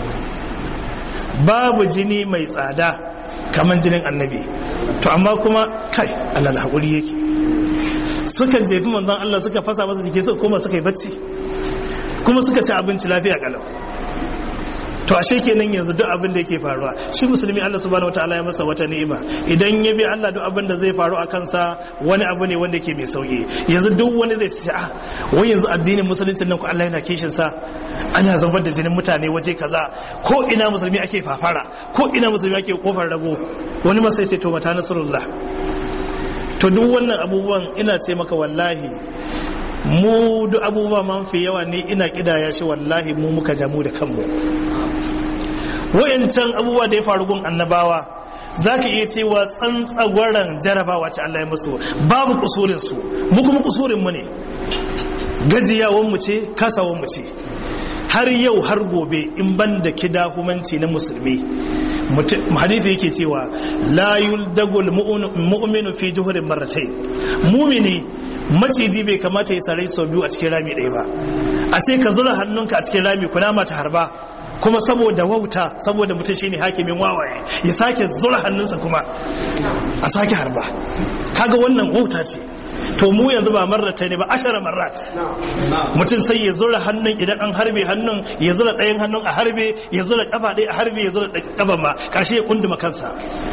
babu jini mai tsada kamar jinin annabi to amma kuma kai Allah da haƙuri yake suka jefi manzon Allah suka fasa masa jiki suka koma suka yi bacci kuma suka ci abinci lafiya kalau to ashe kenan yanzu duk abin da yake faruwa shi musulmi Allah subhanahu wataala ya masa wata ni'ima idan ya bi Allah duk abin da zai faru a kansa wani abu ne wanda yake mai sauki yanzu duk wani zai ce a wai yanzu addinin musulunci nan ko Allah yana kishin sa ana zubar da jinin mutane waje kaza ko ina musulmi ake fafara ko ina musulmi ake kofar rago wani masai sai to mata nasrullah to duk wannan abubuwan ina ce maka wallahi mu duk abubuwa man fi yawa ne ina kidaya shi wallahi mu muka jamu da kanmu wayancan abubuwa da ya faru gun annabawa za ka iya cewa tsantsagwaran jarabawa ce Allah ya musu babu kusurin su mu kuma kusurin mu ne gajiyawan mu ce kasawan mu ce har yau har gobe in ban da kidahumanci na musulmi hadithi yake cewa la yuldagul mu'minu fi juhurin marratai mumini maciji bai kamata ya sarai sau biyu a cikin rami ɗaya ba a sai ka zura hannunka a cikin rami kuna mata harba kuma saboda wauta saboda mutum shine hakimin wawaye ya sake zura hannunsa kuma a sake harba kaga wannan wauta ce to mu yanzu ba marrata ne ba ashara marrat mutum sai ya zura hannun idan an harbe hannun ya zura ɗayan hannun a harbe ya zura kafa ɗaya a harbe ya zura kafa ma ƙarshe ya kunduma kansa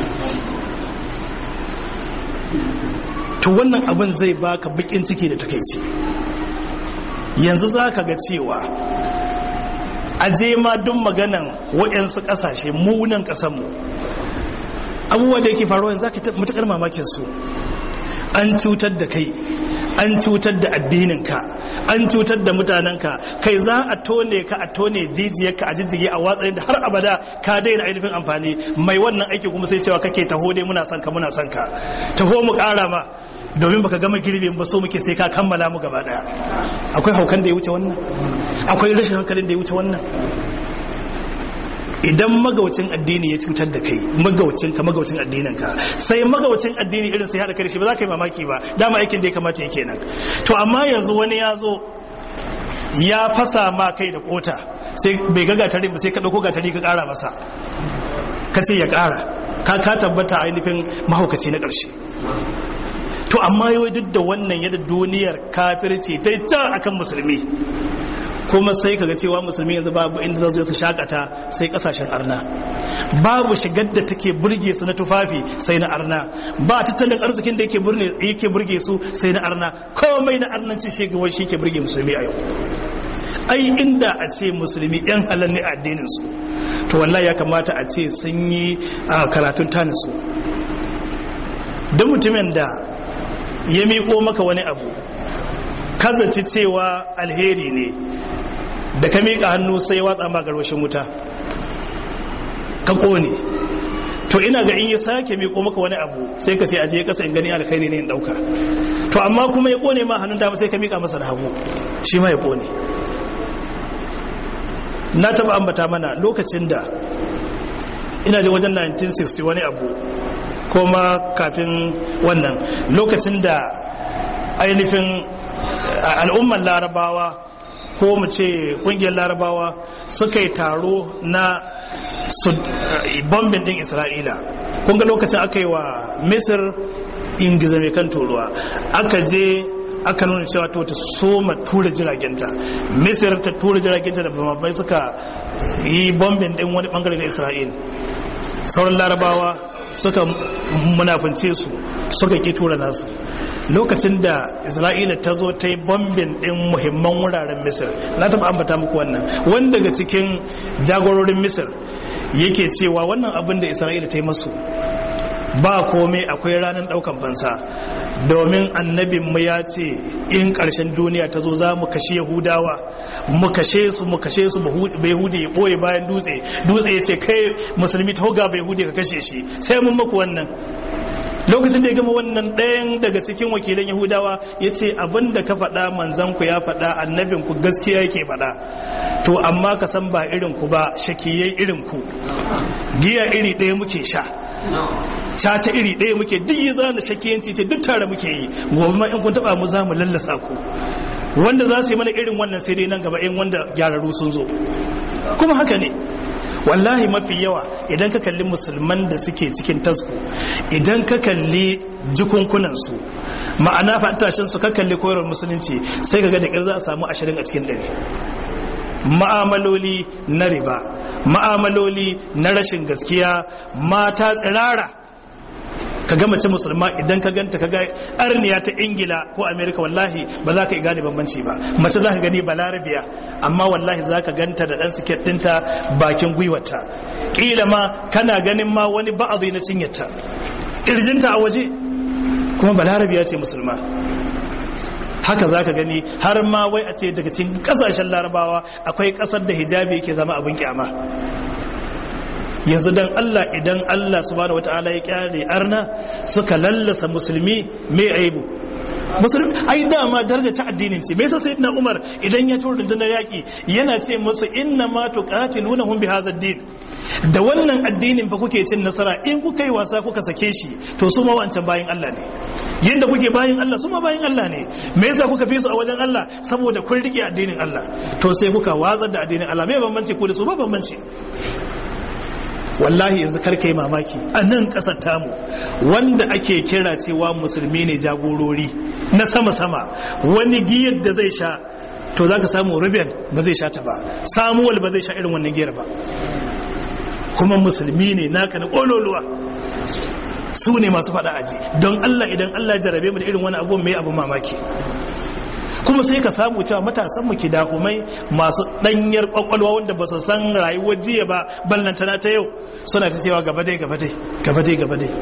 to wannan abin zai baka bakin ciki da takaici yanzu za ka ga cewa aje ma duk maganan waɗansu ƙasashe munan ƙasanmu abubuwa da yake faruwa yanzu za ka matuƙar mamakin su an cutar da kai an cutar da addininka an cutar da mutanenka kai za a tone ka a tone jijiyarka a jijjige a watsayin da har abada ka daina ainihin amfani mai wannan aiki kuma sai cewa kake taho dai muna son ka muna son ka taho mu ƙara ma domin baka gama girbin ba so muke sai ka kammala mu gaba daya akwai haukan da ya wuce wannan akwai rashin hankalin da ya wuce wannan idan magaucin addini ya cutar da kai magaucin ka magaucin addinin ka sai magaucin addini irin sai hada kai shi ba za ka yi mamaki ba dama aikin da ya kamata ya kenan to amma yanzu wani ya zo ya fasa ma kai da kota sai bai ga gatarin ba sai ka dauko gatari ka kara masa ka ce ya kara ka ka tabbata ainihin mahaukaci na karshe to amma yau duk da wannan yadda duniyar kafirci ta ta akan musulmi kuma sai kaga cewa musulmi yanzu babu inda za su shakata sai kasashen arna babu shigar da take burge su na tufafi sai na arna ba tattalin arzikin da yake burne yake burge su sai na arna komai na arnancin shigewar shi ke burge musulmi a yau ai inda a ce musulmi yan halal ne a addinin su to wallahi ya kamata a ce sun yi karatun tanisu don mutumin da ya miƙo maka wani abu kazaci cewa alheri ne da ka miƙa hannu sai watsa ma garwashin wuta ka ƙone to ina ga in ya sake miƙo maka wani abu sai ka ce aje kasa in gani alkhairi ne in ɗauka to amma kuma ya ƙone ma hannun dama sai ka miƙa masa da hagu shi ma ya ƙone na taɓa ambata mana lokacin da ina ji wajen 1960 wani abu kuma kafin wannan lokacin da ainihin al'ummar larabawa ko mu ce kungiyar larabawa suka yi taro na bombin din isra'ila kunga lokacin aka yi wa misir ingiza mai kan turuwa aka je aka nuna cewa to ta soma tura jiragenta misir ta tura jiragenta da bambai suka yi bombin din wani bangare na isra'il sauran larabawa suka munafince su suka ki tura nasu lokacin da isra'ila ta zo ta yi bombin din muhimman wuraren misir na taba ambata muku wannan wanda daga cikin jagororin misir yake cewa wannan abin da isra'ila ta yi masu ba komai akwai ranar daukan fansa domin annabinmu ya ce in ƙarshen duniya ta zo za mu kashe yahudawa mu kashe su mu kashe su bai hude ya ɓoye bayan dutse dutse ya ce kai musulmi ta hoga bai hude ka kashe shi sai mun maku wannan lokacin da ya gama wannan ɗayan daga cikin wakilan yahudawa ya ce abin da ka faɗa manzan ku ya faɗa annabin ku gaskiya yake faɗa to amma ka san ba irin ku ba shakiyai irin ku giya iri ɗaya muke sha caca iri ɗaya muke duk yi zana shakiyanci ce duk tare muke yi gobe ma in kun taɓa mu za mu lallasa ku wanda za su yi mana irin wannan sai dai nan gaba in wanda gyararru sun zo kuma haka ne wallahi mafi yawa idan ka kalli musulman da suke cikin tasku idan ka kalli jikunkunansu ma'ana fatashin su ka kalli koyarwar musulunci sai ka ga da za a samu ashirin a cikin ɗari ma'amaloli na riba ma'amaloli na rashin gaskiya mata tsirara ka ga mace musulma idan ka ganta ka ga arniya ta ingila ko amerika wallahi ba za ka yi gane bambanci ba mace za ka gani balarabiya amma wallahi za ka ganta da ɗan siket ɗinta bakin gwiwata ƙila ma kana ganin ma wani ba'azi na cinyata ƙirjinta a waje kuma balarabiya ce musulma haka za ka gani har ma wai a ce daga cikin ƙasashen larabawa akwai ƙasar da hijabi ke zama abin kyama yanzu dan Allah idan Allah subhanahu wataala ya kyale arna suka lallasa musulmi mai aibu musulmi ai dama daraja ta addinin ce me yasa sayyidina Umar idan ya tura rundunar yaki yana ce musu inna ma tuqatilunahum bi hadha ad-din da wannan addinin fa kuke cin nasara in kuka yi wasa kuka sake shi to su ma wancan bayin Allah ne yadda kuke bayin Allah su ma bayin Allah ne me yasa kuka fi su a wajen Allah saboda kun rike addinin Allah to sai kuka watsar da addinin Allah me bambanci ku da su ba bambanci wallahi yanzu karka yi mamaki a nan ƙasar tamu wanda ake kira cewa musulmi ne jagorori na sama-sama wani giyar da zai sha to za ka samu ruben ba zai sha ta ba samuwal ba zai sha irin wannan giyar ba kuma musulmi ne naka na ƙololuwa su ne masu faɗa aji don allah idan allah jarabe mu da irin wani abu mai abu mamaki kuma sai ka samu cewa matasan mu ki dakumai masu danyar kwakwalwa wanda ba su san rayuwar jiya ba ballantana ta yau suna ta cewa gaba dai gaba dai gaba dai gaba dai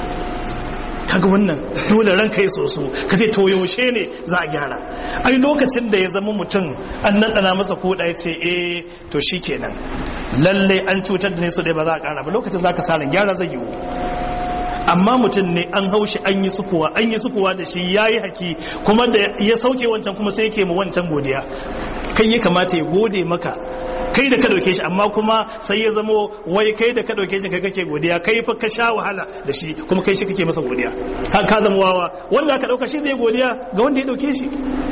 kaga wannan dole ranka ya soso ka ce to yaushe ne za a gyara ai lokacin da ya zama mutum an nan dana masa koda ya ce eh to shikenan lalle an cutar da ne so dai ba za a kara ba lokacin za ka sa ran gyara zai yiwu amma mutum ne an haushi an yi sukuwa an yi sukuwa da shi ya yi haki kuma da ya sauke wancan kuma sai yake ma wancan godiya kai ya kamata ya gode maka kai da ka dauke shi amma kuma sai ya zamo wai kai da ka dauke shi kai kake godiya kai fa ka sha wahala da shi kuma kai shi kake masa godiya ka ka zama wawa wanda aka dauka shi zai godiya ga wanda ya dauke shi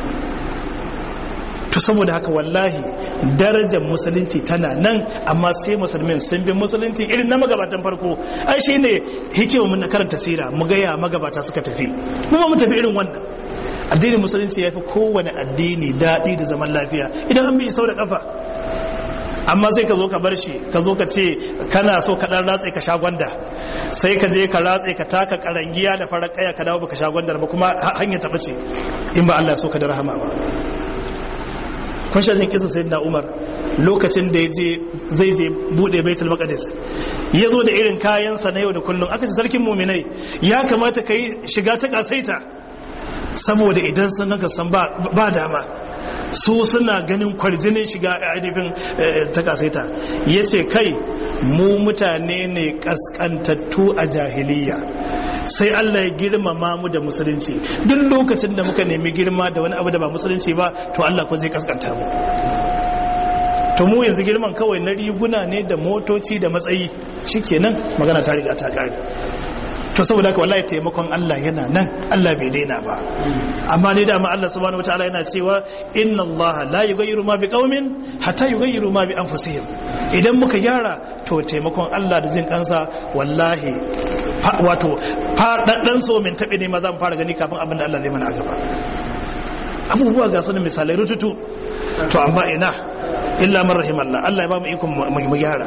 to saboda haka wallahi darajar musulunci tana nan amma sai musulmin sun bi musulunci irin na magabatan farko ai shi ne hikima mun karanta sira mu gaya magabata suka tafi kuma mu tafi irin wannan addinin musulunci ya fi kowane addini daɗi da zaman lafiya idan an bi sau da kafa amma sai ka zo ka bar shi ka zo ka ce kana so ka dan ratse ka sha gwanda sai ka je ka ratse ka taka karangiya da farar kaya ka dawo baka sha gwandar ba kuma hanyar ta bace in ba Allah so ka da rahama ba kun sha jin kisa sayyidina Umar lokacin da yaje zai je bude Baitul Maqdis ya zo da irin kayansa na yau da kullum aka ce sarkin muminai ya kamata ka yi shiga ta kasaita saboda idan sun ganka san ba dama su suna ganin kwarjinin shiga ainihin ta kasaita ya ce kai mu mutane ne kaskantattu a jahiliya sai Allah ya girmama mu da musulunci duk lokacin da muka nemi girma da wani abu da ba musulunci ba to Allah ko zai kaskanta mu to mu yanzu girman kawai na riguna ne da motoci da matsayi shikenan magana ta riga ta kare to saboda haka wallahi taimakon Allah yana nan Allah bai daina ba amma ne da Allah subhanahu wataala yana cewa inna Allah la yughayyiru ma biqaumin hatta yughayyiru ma bi anfusihim idan muka gyara to taimakon Allah da jin kansa wallahi wato faɗaɗɗen so min taɓe ne ma zan fara gani kafin abin da Allah zai mana a gaba abubuwa ga sunan misalai rututu to amma ina illa man rahimallah Allah ya ba mu ikon mu gyara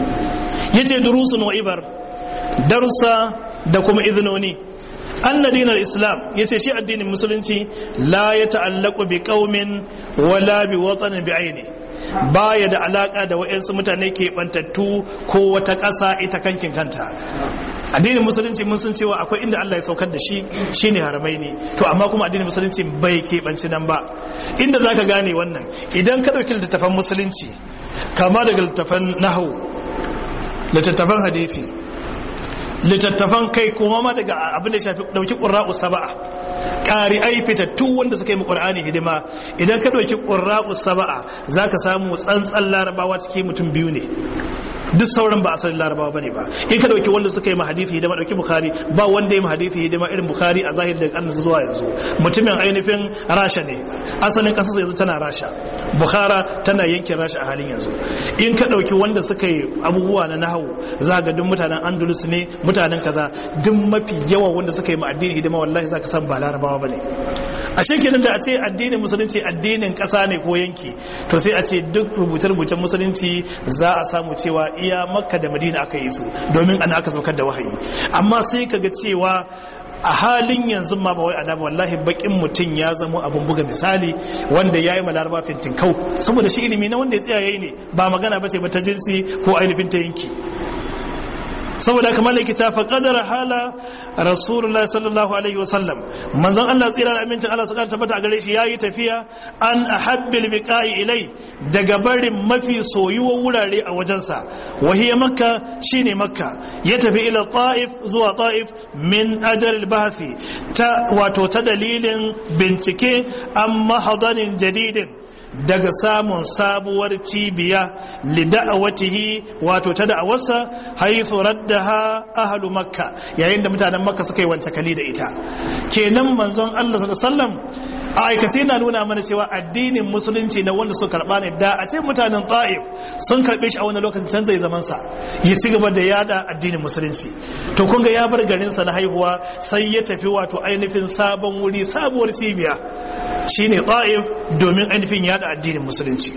yace durusun wa ibar darussa da kuma izinoni anna dinar islam yace shi addinin musulunci la ya ta'allaqu bi qaumin wala bi watanin bi aini baya da alaka da wayansu mutane ke bantattu ko wata ƙasa ita kankin kanta addinin musulunci mun san cewa akwai inda Allah ya saukar da shi shine haramai ne to amma kuma addinin musulunci bai keɓanci nan ba inda zaka gane wannan idan ka ɗauki littattafan musulunci kama daga littattafan nahawu littattafan hadithi littattafan kai kuma ma daga abin da shafi ɗauki ƙura'u saba'a ƙari'ai fitattu wanda suka yi mu ƙur'ani hidima idan ka ɗauki ƙura'u saba'a za ka samu tsantsan larabawa cikin mutum biyu ne duk sauran ba asalin larabawa bane ba in ka dauki wanda suka yi ma hadisi hidima dauki bukhari ba wanda ya ma hadisi hidima irin bukhari a zahiri daga karnin zuwa yanzu mutumin ainihin rasha ne asalin kasar yanzu tana rasha bukhara tana yankin rasha a halin yanzu in ka dauki wanda suka yi abubuwa na nahawu za ga duk mutanen andalus ne mutanen kaza duk mafi yawa wanda suka yi ma addini hidima wallahi za ka san ba larabawa bane a shekenan da a ce addinin musulunci addinin ƙasa ne ko yanki to sai a ce duk rubuce-rubucen musulunci za a samu cewa iya makka da madina aka yi su domin ana aka saukar da wahayi amma sai ka ga cewa a halin yanzu ma ba wai adaba wallahi bakin mutum ya zama abun buga misali wanda ya yi malaraba fintin kau saboda shi ilimi na wanda ya tsaya ne ba magana ba ce ba ta jinsi ko ainihin ta yanki saboda kamar da kita fa kadara hala rasulullahi sallallahu alaihi wasallam manzon Allah tsira da amincin Allah su kara tabbata a gare shi yayi tafiya an ahabbil biqa'i ilai daga barin mafi soyuwa wurare a wajensa wahiya makka shine makka ya tafi ila ta'if zuwa ta'if min ajal bahthi ta wato ta dalilin bincike an mahadanin jadidin daga samun sabuwar cibiya lida'awatihi wato ta da'awarsa haithu raddaha ahlu makka yayin da mutanen makka suka yi wance kali da ita kenan manzon Allah sallallahu alaihi wasallam a aikace yana nuna mana cewa addinin musulunci na wanda suka karba ne da a ce mutanen ta'if sun karbe shi a wani lokacin can zai zaman sa ya ci gaba da yada addinin musulunci to kun ga ya bar garin sa na haihuwa sai ya tafi wato ainihin sabon wuri sabuwar cibiya shine ta'if domin ainihin yada addinin musulunci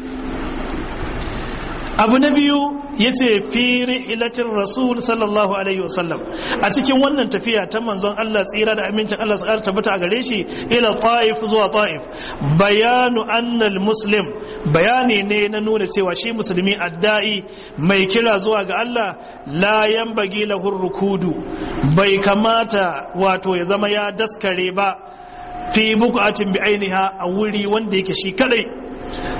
abu na biyu ya ce fi rihilatin rasul sallallahu alaihi wasallam a cikin wannan tafiya ta manzon Allah tsira da amincin Allah su tabbata a gare shi ila ta'if zuwa ta'if bayanu annal muslim bayani ne na nuna cewa shi musulmi adda'i mai kira zuwa ga Allah la yanbaghi lahu rukudu bai kamata wato ya zama ya daskare ba fi bukatin bi ainiha a wuri wanda yake shi kadai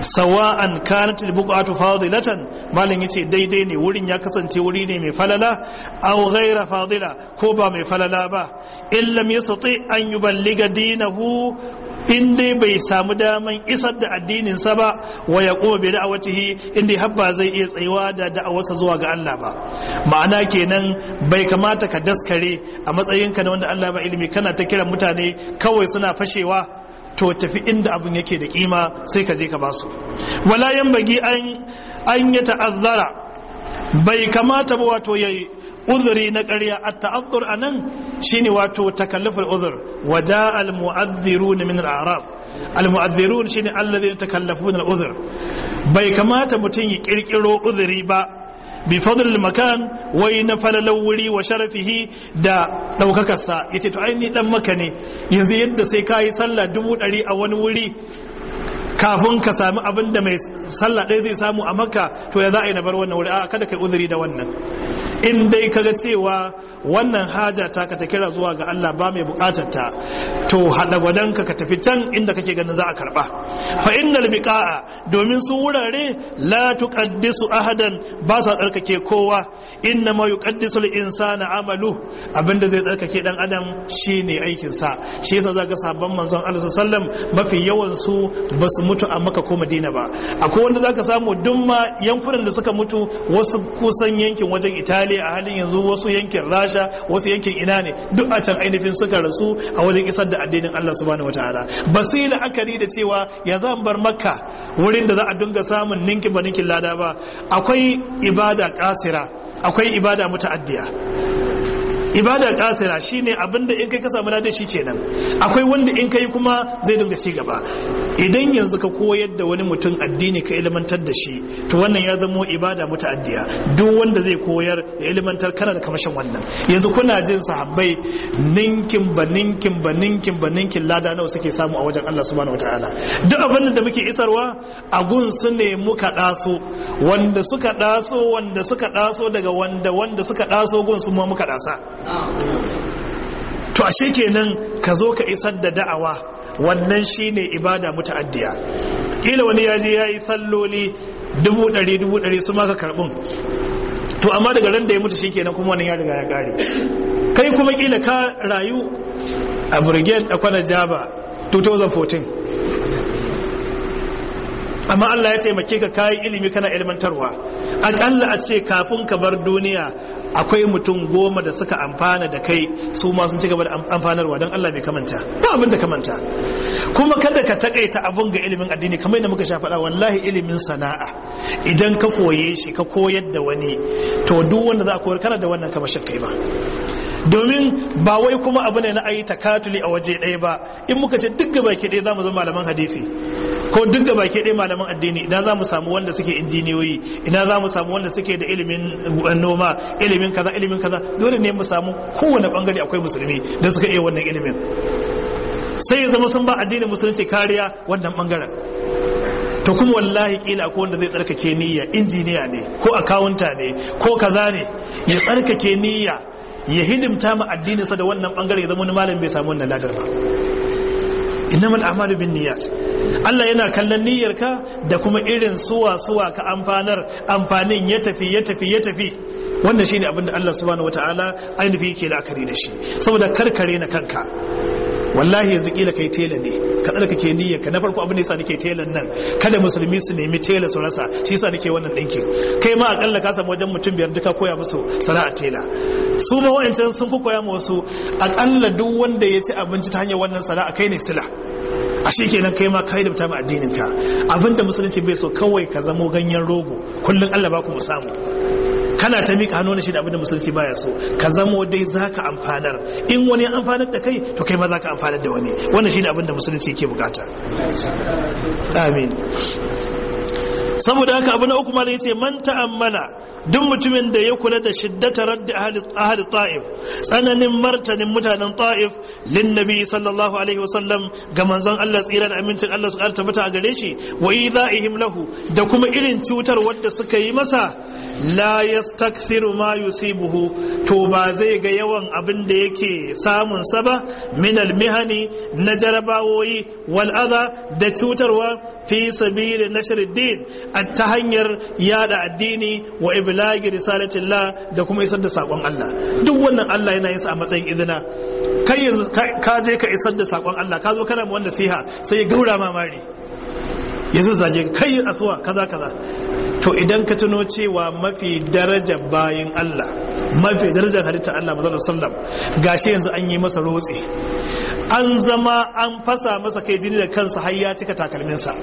sawa'an kanat al-buqatu fadilatan malam yace daidai ne wurin ya kasance wuri ne mai falala aw ghaira fadila ko ba mai falala ba in lam yastati an yuballiga dinahu in dai bai samu daman isar da addininsa ba wa ya kuma bai da'awatihi in dai habba zai iya tsayuwa da da'awarsa zuwa ga Allah ba ma'ana kenan bai kamata ka daskare a matsayinka na wanda Allah ba ilimi kana ta kiran mutane kawai suna fashewa to tafi inda abun yake da kima sai ka je ka basu wala yan bagi an an ya ta'azzara bai kamata ba wato yayi uzuri na ƙarya a ta'azzur a nan shine wato takallufar uzur waja al-mu'adhdhirun min al-a'rab al-mu'adhdhirun shine alladhina takallafuna al-uzur bai kamata mutum ya kirkiro uzuri ba bi fadl makan wai na falalau wuri wa sharafihi da daukakarsa yace to ai ni dan maka ne yanzu yadda sai kayi sallah dubu ɗari a wani wuri kafin ka sami abin da mai sallah ɗaya zai samu a makka to ya za a yi na bar wannan wuri a kada kai uzuri da wannan in dai kaga cewa wannan haja ta ka ta kira zuwa ga Allah ba mai bukatar ta to hada gwadanka ka tafi can inda kake ganin za a karba fa innal biqa'a domin su wurare la tuqaddisu ahadan ba sa tsarkake kowa inna ma yuqaddisu al insana amalu abinda zai tsarkake dan adam shine aikin sa shi yasa zaka sabon manzon Allah sallallahu mafi yawan su basu mutu a Makka ko Madina ba akwai wanda zaka samu duk ma yankunan da suka mutu wasu kusan yankin wajen Italiya a halin yanzu wasu yankin Rasha wasu yankin ina ne duk a can ainihin suka rasu a wajen isar da addinin Allah subhanahu wataala ba su yi la'akari da cewa ya zan bar makka wurin da za a dinga samun ninkin ba ninkin lada ba akwai ibada kasira akwai ibada muta'addiya ibada kasira shine abinda in kai ka samu lada shi kenan akwai wanda in kai kuma zai dinga ci gaba idan yanzu ka koyar da wani mutum addini ka ilmantar da shi to wannan ya zamo ibada muta'addiya duk wanda zai koyar ya ilmantar kana da kamashin wannan yanzu kuna jin sahabbai ninkin ba ninkin ba ninkin ba ninkin lada nawa suke samu a wajen Allah subhanahu wataala duk abin da muke isarwa a gun su ne muka daso wanda suka daso wanda suka daso daga wanda wanda suka daso gun su ma muka dasa to ashe kenan ka zo ka isar da da'awa wannan shine ibada muta'addiya kila wani ya je ya yi salloli dubu ɗari dubu ɗari su maka karɓun to amma daga ran da ya mutu shikenan kuma wannan ya riga ya kare kai kuma kila ka rayu a brigade a kwana jaba 2014 amma Allah ya taimake ka kayi ilimi kana ilmantarwa akalla a ce kafin ka bar duniya akwai mutum goma da suka amfana da kai su ma sun ci gaba da amfanarwa don Allah bai kamanta ba abin da kamanta kuma kada ka takaita abun ga ilimin addini kamar yadda muka sha faɗa wallahi ilimin sana'a idan ka koye shi ka koyar da wani to duk wanda za a koyar kana da wannan kamashin kai ba domin ba wai kuma abu ne na ayi takatuli a waje ɗaya ba in muka ce duk gaba ke ɗaya za mu zama malaman hadisi ko duk gaba ke ɗaya malaman addini ina za mu samu wanda suke injiniyoyi ina za mu samu wanda suke da ilimin noma ilimin kaza ilimin kaza dole ne mu samu kowane bangare akwai musulmi da suka iya wannan ilimin sai ya zama sun ba addinin musulunci kariya wannan bangaren to kuma wallahi kila akwai wanda zai tsarkake niyya injiniya ne ko akawunta ne ko kaza ne ya tsarkake niyya ya hidimta ma addininsa da wannan bangare ya zama wani malam bai samu wannan ladar ba innamal a'malu bin niyyat Allah yana kallon niyyarka da kuma irin suwa suwa ka amfanar amfanin ya tafi ya tafi ya tafi wannan shine abin da Allah subhanahu wataala ainihi yake la'akari da shi saboda karkare na kanka wallahi yanzu kila kai tela ne ka tsarka ke niyyar ka na farko abin da yasa nake telan nan kada musulmi su nemi tela su rasa shi yasa nake wannan dinkin kai ma akalla ka samu wajen mutum biyar duka koya musu sana'a tela su ma wa'ancan sun fi koya ma wasu akalla duk wanda ya ci abinci ta hanyar wannan sana'a kai ne sila a shi kenan kai ma ka yi da addinin ka abinda musulunci bai so kawai ka zamo ganyen rogo kullum Allah ba ku mu samu kana ta miƙa hannu na shi da abinda musulunci baya so ka zamo dai za ka amfanar in wani amfanar da kai to kai ma za ka amfanar da wani wannan shi ne abinda musulunci ke bukata amin saboda haka abu na uku ma yace man ta'ammala duk mutumin da ya kula da shiddata raddi ahli ta'if tsananin martanin mutanen ta'if lin nabi sallallahu alaihi wasallam ga manzon Allah tsira da amincin Allah su ƙara tabbata a gare shi wa idha'ihim lahu da kuma irin cutar wadda suka yi masa la yastakthiru ma yusibuhu to ba zai ga yawan abin da yake samun sa ba min almihani na jarabawoyi wal adha da cutarwa fi sabili nashriddin ta hanyar yada addini wa iblagi risalatillah da kuma isar da sakon Allah duk wannan Allah yana yin sa a matsayin izina kai yanzu ka je ka isar da sakon Allah ka zo kana wanda siha sai ya gaura mamari yanzu zage kai asuwa kaza kaza to idan ka tuno cewa mafi daraja bayin Allah mafi darajar halitta Allah mazal sallam gashi yanzu an yi masa rotse an zama an fasa masa kai jini da kansa har ya cika takalminsa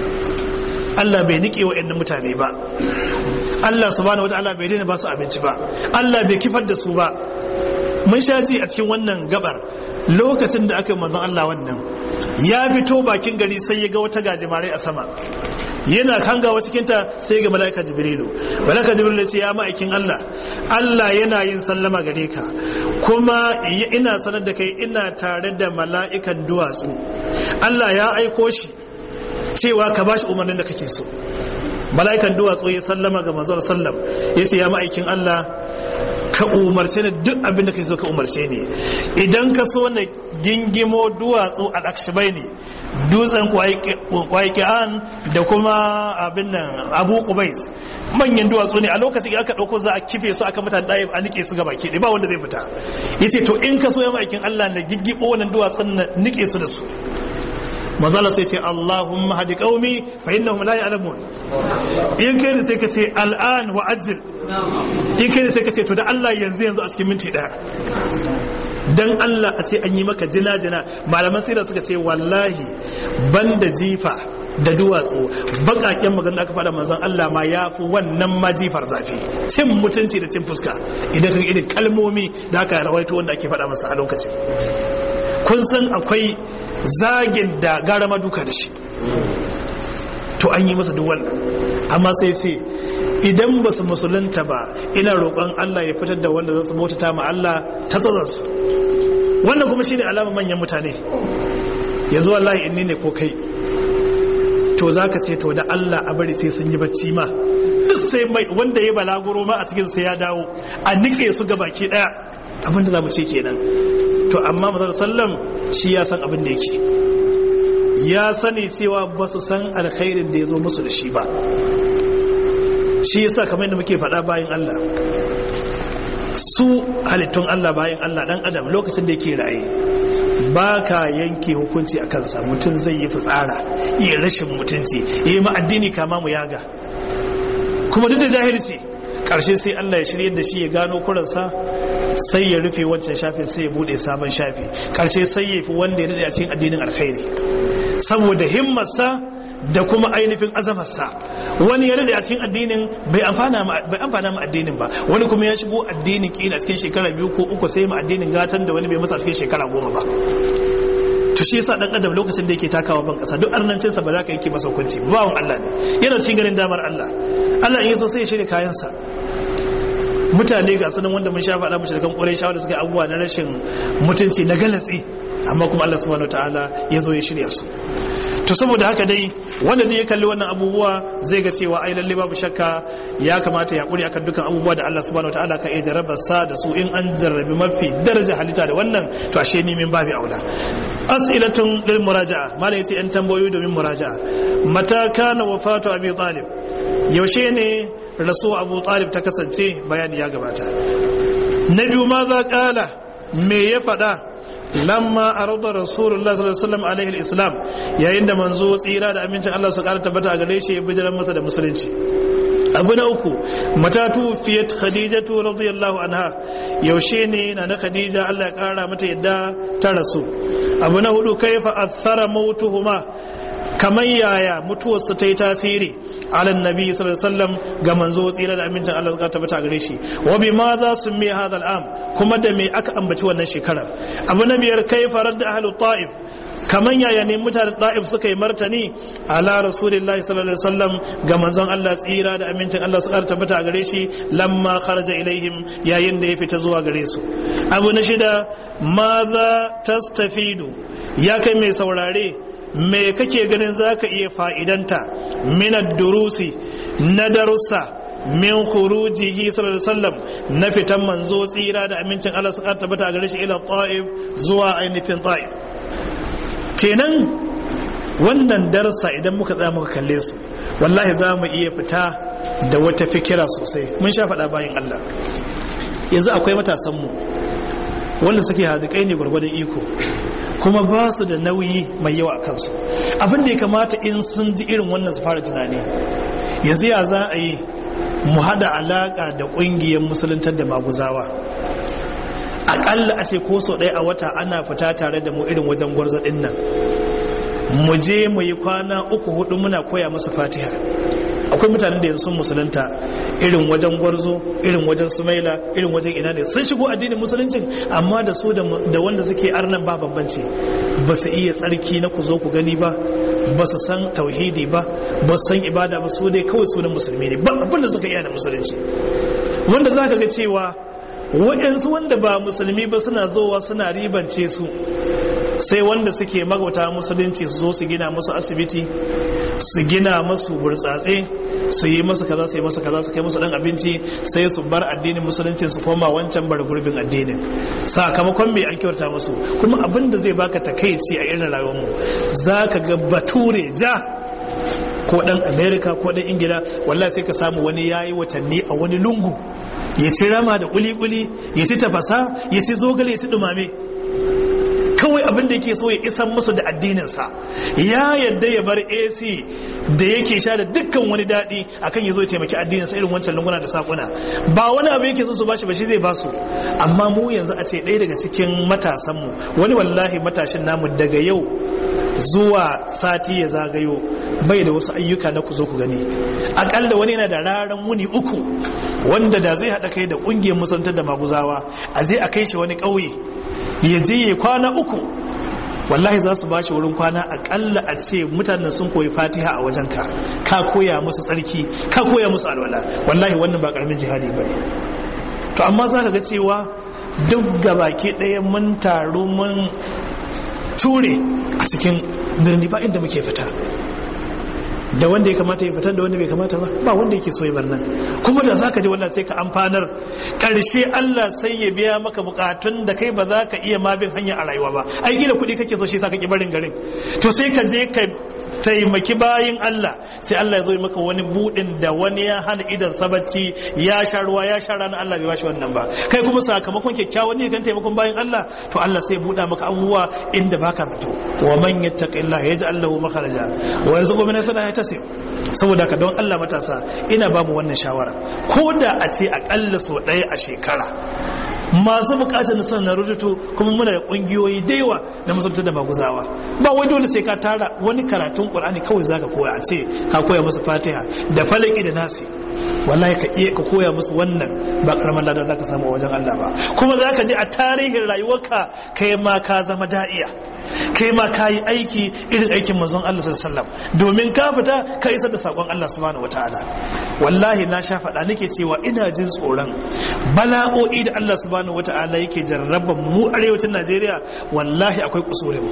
Allah bai nike wa mutane ba Allah subhanahu wataala bai daina ba su abinci ba Allah bai kifar da su ba mun sha ji a cikin wannan gabar lokacin da aka yi manzon Allah wannan ya fito bakin gari sai ya ga wata gajimare a sama yana kangawa cikinta sai ga mala'ika jibrilu mala'ika jibrilu ya ce ya ma'aikin Allah Allah yana yin sallama gare ka kuma ina sanar da kai ina tare da mala'ikan duwatsu Allah ya aiko shi cewa ka bashi umarnin da kake so mala'ikan duwatsu ya sallama ga manzon sallam ya ce ya ma'aikin Allah ka umarce ni duk abin da kai so ka umarce ni idan ka so na gingimo duwatsu al-akshibai ne dutsen kwaiki'an da kuma abin nan abu kubais manyan duwatsu ne a lokacin aka ɗauko za a kife su aka mutane ɗaya a nike su gaba ke ba wanda zai fita ya ce to in ka so ya ma'aikin allah na giggiɓo wannan duwatsun na nike su da su mazala sai ce allahumma hadi qaumi fa innahum la ya'lamun in kai da sai ka ce al'an wa ajil in kai da sai ka ce to da allah yanzu yanzu a cikin minti ɗaya dan Allah a ce an yi maka jina-jina malaman sira suka ce wallahi banda jifa da duwatsu bakaken magana aka faɗa manzon Allah ma ya fi wannan ma jifar zafi cin mutunci da cin fuska idan ka irin kalmomi da aka rawaito wanda ake faɗa masa a lokacin kun san akwai zagin da gara maduka da shi to an yi masa duk wannan amma sai ce idan ba su musulunta ba ina roƙon Allah ya fitar da wanda za su bautata ma Allah ta su wannan kuma shine alama manyan mutane yanzu wallahi inni ne ko kai to zaka ce to da Allah a bari sai sun yi bacci ma duk sai mai wanda ya balaguro ma a cikin sai ya dawo a nike su ga baki daya abinda za mu ce kenan to amma mazar sallam shi ya san abin da yake ya sani cewa ba su san alkhairin da ya zo musu da shi ba shi yasa kamar yadda muke faɗa bayan Allah su halittun Allah bayan Allah dan adam lokacin da yake raye ba ka yanke hukunci a kansa mutum zai yi fitsara iya rashin mutunci yi ma addini kama mu yaga kuma duk da zahirci karshe sai Allah ya shirye da shi ya gano kuransa sai ya rufe wancan shafin sai ya bude sabon shafi karshe sai ya fi wanda ya dade a cikin addinin alkhairi saboda himmarsa da kuma ainihin azamarsa wani ya a cikin addinin bai amfana ma addinin ba wani kuma ya shigo addinin kila cikin shekara biyu ko uku sai ma addinin gatan da wani bai masa cikin shekara goma ba to shi yasa dan adam lokacin da yake takawa ban kasa duk arnancin sa ba za ka yanke masa hukunci bawon Allah ne yana cikin ganin damar Allah Allah in yaso sai ya shirya kayansa mutane ga sanin wanda mun sha faɗa mu shirkan ƙurai shawar da suka abubuwa na rashin mutunci na galatsi amma kuma Allah subhanahu wataala ya zo ya shirya su to saboda haka dai wanda ne ya kalli wannan abubuwa zai ga cewa ai lalle babu shakka ya kamata ya kuri akan dukan abubuwa da Allah subhanahu wataala ka iya jarrabar sa da su in an jarrabi mafi daraja halitta da wannan to ashe ni min babu aula as'ilatun lil muraja'a malai yace yan tambayoyi domin muraja'a mata kana wafatu abi talib yaushe ne rasu abu talib ta kasance bayani ya gabata na biyu ma za kala me ya faɗa lamma arada rasulullah sallallahu alaihi wasallam alaihi alislam yayin da manzo tsira da amincin Allah su ƙara tabbata a gare shi ya bijiran masa da musulunci abu na uku matatu fiyat khadijatu radiyallahu anha yaushe ne na na khadija Allah ya ƙara mata yadda ta rasu abu na hudu kaifa athara mautuhuma kamar yaya mutuwarsu ta yi tasiri ala nabi sallallahu alaihi wasallam ga manzo tsira da amincin Allah suka tabbata gare shi wa bi ma za su mi hadha al'am kuma da me aka ambaci wannan shekarar abu na biyar kai farar da ahlu ta'if kaman yaya ne mutanen da'if suka yi martani ala rasulillahi sallallahu alaihi wasallam ga manzon Allah tsira da amincin Allah su ƙara tabbata a gare shi lamma kharaja ilaihim yayin da ya fita zuwa gare su abu na shida maza tastafidu ya kai mai saurare me kake ganin zaka iya fa'idanta minad durusi na darussa min khurujihi sallallahu alaihi wasallam na fitan manzo tsira da amincin Allah su ƙara tabbata a gare shi ila ta'if zuwa ainihin ta'if kenan wannan darsa idan muka tsaya muka kalle su wallahi za mu iya fita da wata fikira sosai mun sha faɗa bayan Allah yanzu akwai matasanmu wanda suke hazikai ne gwargwadon iko kuma ba su da nauyi mai yawa a kansu abin da ya kamata in sun ji irin wannan su fara tunani yanzu ya za a yi mu hada alaka da ƙungiyar musuluntar da maguzawa aƙalla a ce ko sau ɗaya a wata ana fita tare da mu irin wajen gwarzo ɗin nan mu je mu yi kwana uku hudu muna koya musu fatiha akwai mutanen da yanzu sun musulunta irin wajen gwarzo irin wajen sumaila irin wajen ina ne sun shigo addinin musuluncin amma da su da wanda suke arnan ba bambanci ba su iya tsarki na ku zo ku gani ba ba su san tauhidi ba ba su san ibada ba su dai kawai sunan musulmi ne ba abin da suka iya da musulunci wanda za ka ga cewa waɗansu wanda ba musulmi ba suna zowa suna ribance su sai wanda suke magauta musulunci su zo su gina musu asibiti su gina musu burtsatse su yi masu kaza su yi masu kaza su kai musu dan abinci sai su bar addinin musulunci su koma wancan bar gurbin addinin sakamakon mai an kyauta musu kuma abin da zai baka takaici a irin rayuwar mu zaka ga bature ja ko dan america ko dan ingila wallahi sai ka samu wani yayi watanni a wani lungu ya ci rama da kuli-kuli ya ci tafasa ya ci zogale ya ci dumame kawai abin da yake so ya isan musu da addininsa ya yadda ya bar ac da yake sha da dukkan wani daɗi akan ya zo ya taimaki addininsa irin wancan lunguna da sakuna ba wani abu yake so su bashi ba shi zai basu amma mu yanzu a ce ɗaya daga cikin matasanmu wani wallahi matashin namu daga yau zuwa sati ya zagayo bai da wasu ayyuka na ku zo ku gani akalla wani yana da raran wuni uku wanda da zai haɗa kai da ƙungiyar musantar da maguzawa a je a kai shi wani ƙauye ya je ya kwana uku wallahi za su bashi wurin kwana akalla a ce mutanen sun koyi fatiha a wajen ka ka koya musu tsarki ka koya musu alwala wallahi wannan ba karamin jihadi ba to amma za ka ga cewa duk gabaki ɗaya mun taru mun ture a cikin birni ba inda muke fita da wanda ya kamata ya fitar da wanda bai kamata ba ba wanda yake so ya bar nan kuma da zaka je wallahi sai ka amfanar karshe Allah sai ya biya maka bukatun da kai ba za ka iya ma bin hanya a rayuwa ba ai gila kuɗi kake so shi sa kake barin garin to sai ka je ka taimaki bayin Allah sai Allah ya zo maka wani budin da wani ya hana idan sabacci ya sha ruwa ya sha rana Allah bai bashi wannan ba kai kuma sakamakon kyakkyawan ne kan taimakon bayin Allah to Allah sai buɗa maka abubuwa inda baka zato wa man yattaqillaha yaj'al lahu makharaja wa yarzuqhu min haythu la yahtasib saboda ka don Allah matasa ina ba mu wannan shawara ko da a ce akalla sau ɗaya a shekara masu bukatar nasa na rubutu kuma muna da kungiyoyi da yawa na musulunta da maguzawa ba wai dole sai ka tara wani karatun qur'ani kawai zaka koya a ce ka koya musu fatiha da falaki da nasi wallahi ka iya ka koya musu wannan ba karamar ladan zaka samu wajen Allah ba kuma zaka je a tarihin rayuwarka kai ma ka zama da'iya kai ma ka yi aiki irin aikin manzon Allah sallallahu domin ka fita ka isar da sakon Allah subhanahu wataala wallahi na sha faɗa nake cewa ina jin tsoron bala'o'i da Allah subhanahu wataala yake jarraba mu arewacin Najeriya wallahi akwai kusurin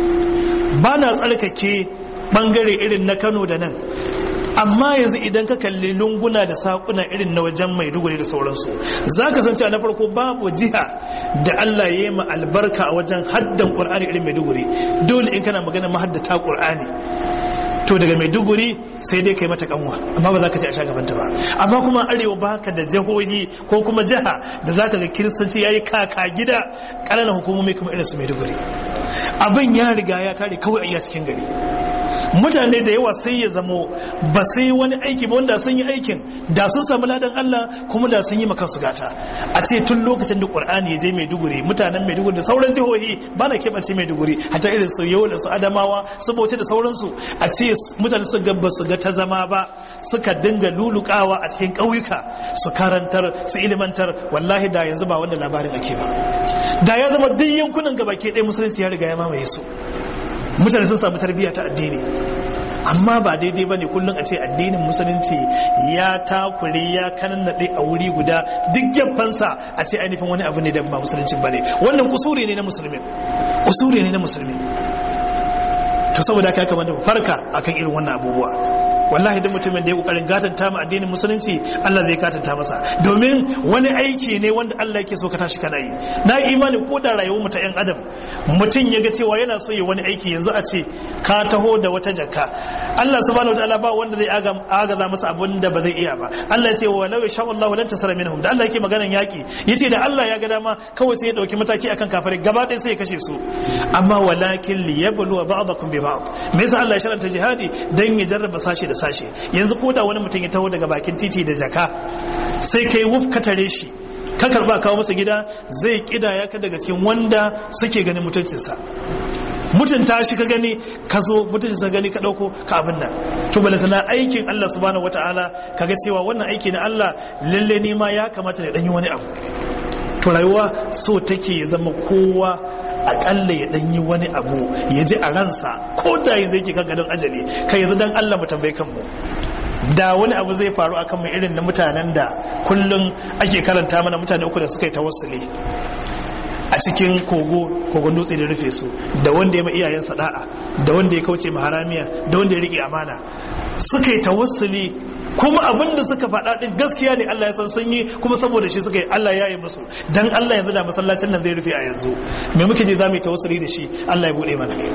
ba na tsarkake bangare irin na Kano da nan amma yanzu idan ka kalli lunguna da sakuna irin na wajen maiduguri da sauransu za ka san cewa na farko babu jiha da Allah ya yi ma albarka a wajen haddan ƙur'ani irin maiduguri dole in kana magana mahaddata ƙur'ani to daga maiduguri sai dai kai mata kanwa amma ba za ka ce a sha gabanta ba amma kuma arewa baka da jihohi ko kuma jiha da za ka ga kiristanci ya yi kaka gida ƙananan hukumomi kuma irin su maiduguri abin ya riga ya tare kawai a iya cikin gari mutane da yawa sai ya zamo ba sai wani aiki ba wanda sun yi aikin da sun samu ladan Allah kuma da sun yi maka su gata a ce tun lokacin da Qur'ani ya je Maiduguri mutanen Maiduguri da sauran jihohi ba na keɓance Maiduguri hatta irin su yau da su Adamawa su Bauchi da sauransu a ce mutane su gaba su ga ta zama ba suka dinga lulukawa a cikin ƙauyuka su karantar su ilimantar wallahi da yanzu ba wanda labarin ake ba da ya zama duk yankunan gaba ke ɗaya musulunci ya riga ya mamaye su mutane sun samu tarbiyya ta addini amma ba daidai ba ne kullum a ce addinin musulunci ya takure ya kanannaɗe a wuri guda duk gefensa a ce ainihin wani abu ne da ba musulunci ba ne wannan kusuri ne na musulmi kusuri ne na musulmi to saboda haka ya kamata mu farka akan irin wannan abubuwa wallahi duk mutumin da ya kokarin gatanta mu addinin musulunci Allah zai gatanta masa domin wani aiki ne wanda Allah yake so ka tashi kana yi na imani ko da rayuwar mu ta yan adam mutum ya ga cewa yana so ya wani aiki yanzu a ce ka taho da wata jakka Allah subhanahu wataala ba wanda zai agaza masa abun da ba zai iya ba Allah ya ce wa law yasha Allah lan tasara minhum da Allah yake maganan yaki yace da Allah ya ga dama kawai sai ya dauki mataki akan kafirai gaba ɗaya sai ya kashe su amma walakin liyabluwa ba'dakum bi ba'd me yasa Allah ya sharanta jihadi dan ya jarraba sashi da sashe yanzu ko da wani mutum ya taho daga bakin titi da jaka sai kai wuf ka tare shi ka karba kawo masa gida zai kidaya ka daga cikin wanda suke ganin mutuncinsa mutunta shi ka gani ka zo mutuncinsa gani ka dauko ka abin nan to balanta na aikin Allah subhanahu wataala kaga cewa wannan aiki na Allah lalle ne ma ya kamata da danyi wani abu to rayuwa so take ya zama kowa akalla ya danyi wani abu ya ji a ransa ko da yanzu yake kan gadon ajali kai yanzu dan Allah mu tambaye kanmu da wani abu zai faru akan mu irin na mutanen da kullum ake karanta mana mutane uku da suka yi tawassuli a cikin kogo kogon dutse da rufe su da wanda ya ma iyayensa da'a da wanda ya kauce ma haramiya da wanda ya rike amana suka yi tawassuli kuma abin da suka faɗa ɗin gaskiya ne Allah ya san sun yi kuma saboda shi suka yi Allah ya yi musu dan Allah yanzu da masallacin nan zai rufe a yanzu me muke ji za mu yi tawassuli da shi Allah ya buɗe mana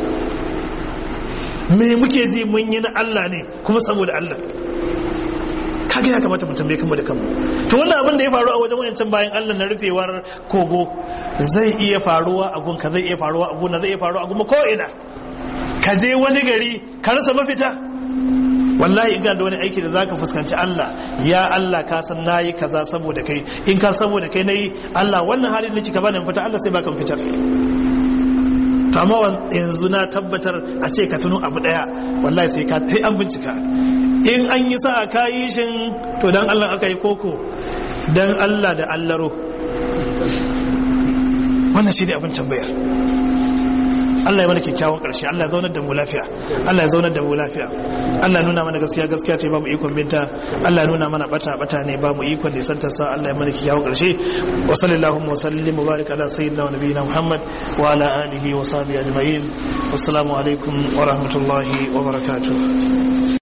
me muke ji mun yi na Allah ne kuma saboda Allah kaga ya kamata mu tambaye kanmu da kanmu to wannan abin da ya faru a wajen wayancan bayan Allah na rufewar kogo zai iya faruwa a gunka zai iya faruwa a gona zai iya faruwa a guma ko ina ka je wani gari ka rasa mafita wallahi in ga da wani aiki da zaka fuskanci Allah ya Allah ka san nayi kaza saboda kai in ka saboda kai nayi Allah wannan halin da kika bani fita Allah sai baka fitar to amma yanzu na tabbatar a ce ka tuno abu daya wallahi sai ka sai an bincika in an yi sa ka yi shin to dan Allah aka yi koko dan Allah da allaro wannan shi ne abin tambayar Allah ya mana kyakkyawan ƙarshe Allah ya zaunar da mu lafiya Allah ya zaunar da mu lafiya Allah ya nuna mana gaskiya gaskiya ce ba mu ikon binta Allah ya nuna mana bata bata ne ba mu ikon da santa sa Allah ya mana kyakkyawan ƙarshe wa sallallahu wa sallim wa barik ala sayyidina wa nabiyina Muhammad wa ala alihi wa sahbihi ajma'in wassalamu alaikum wa rahmatullahi wa barakatuh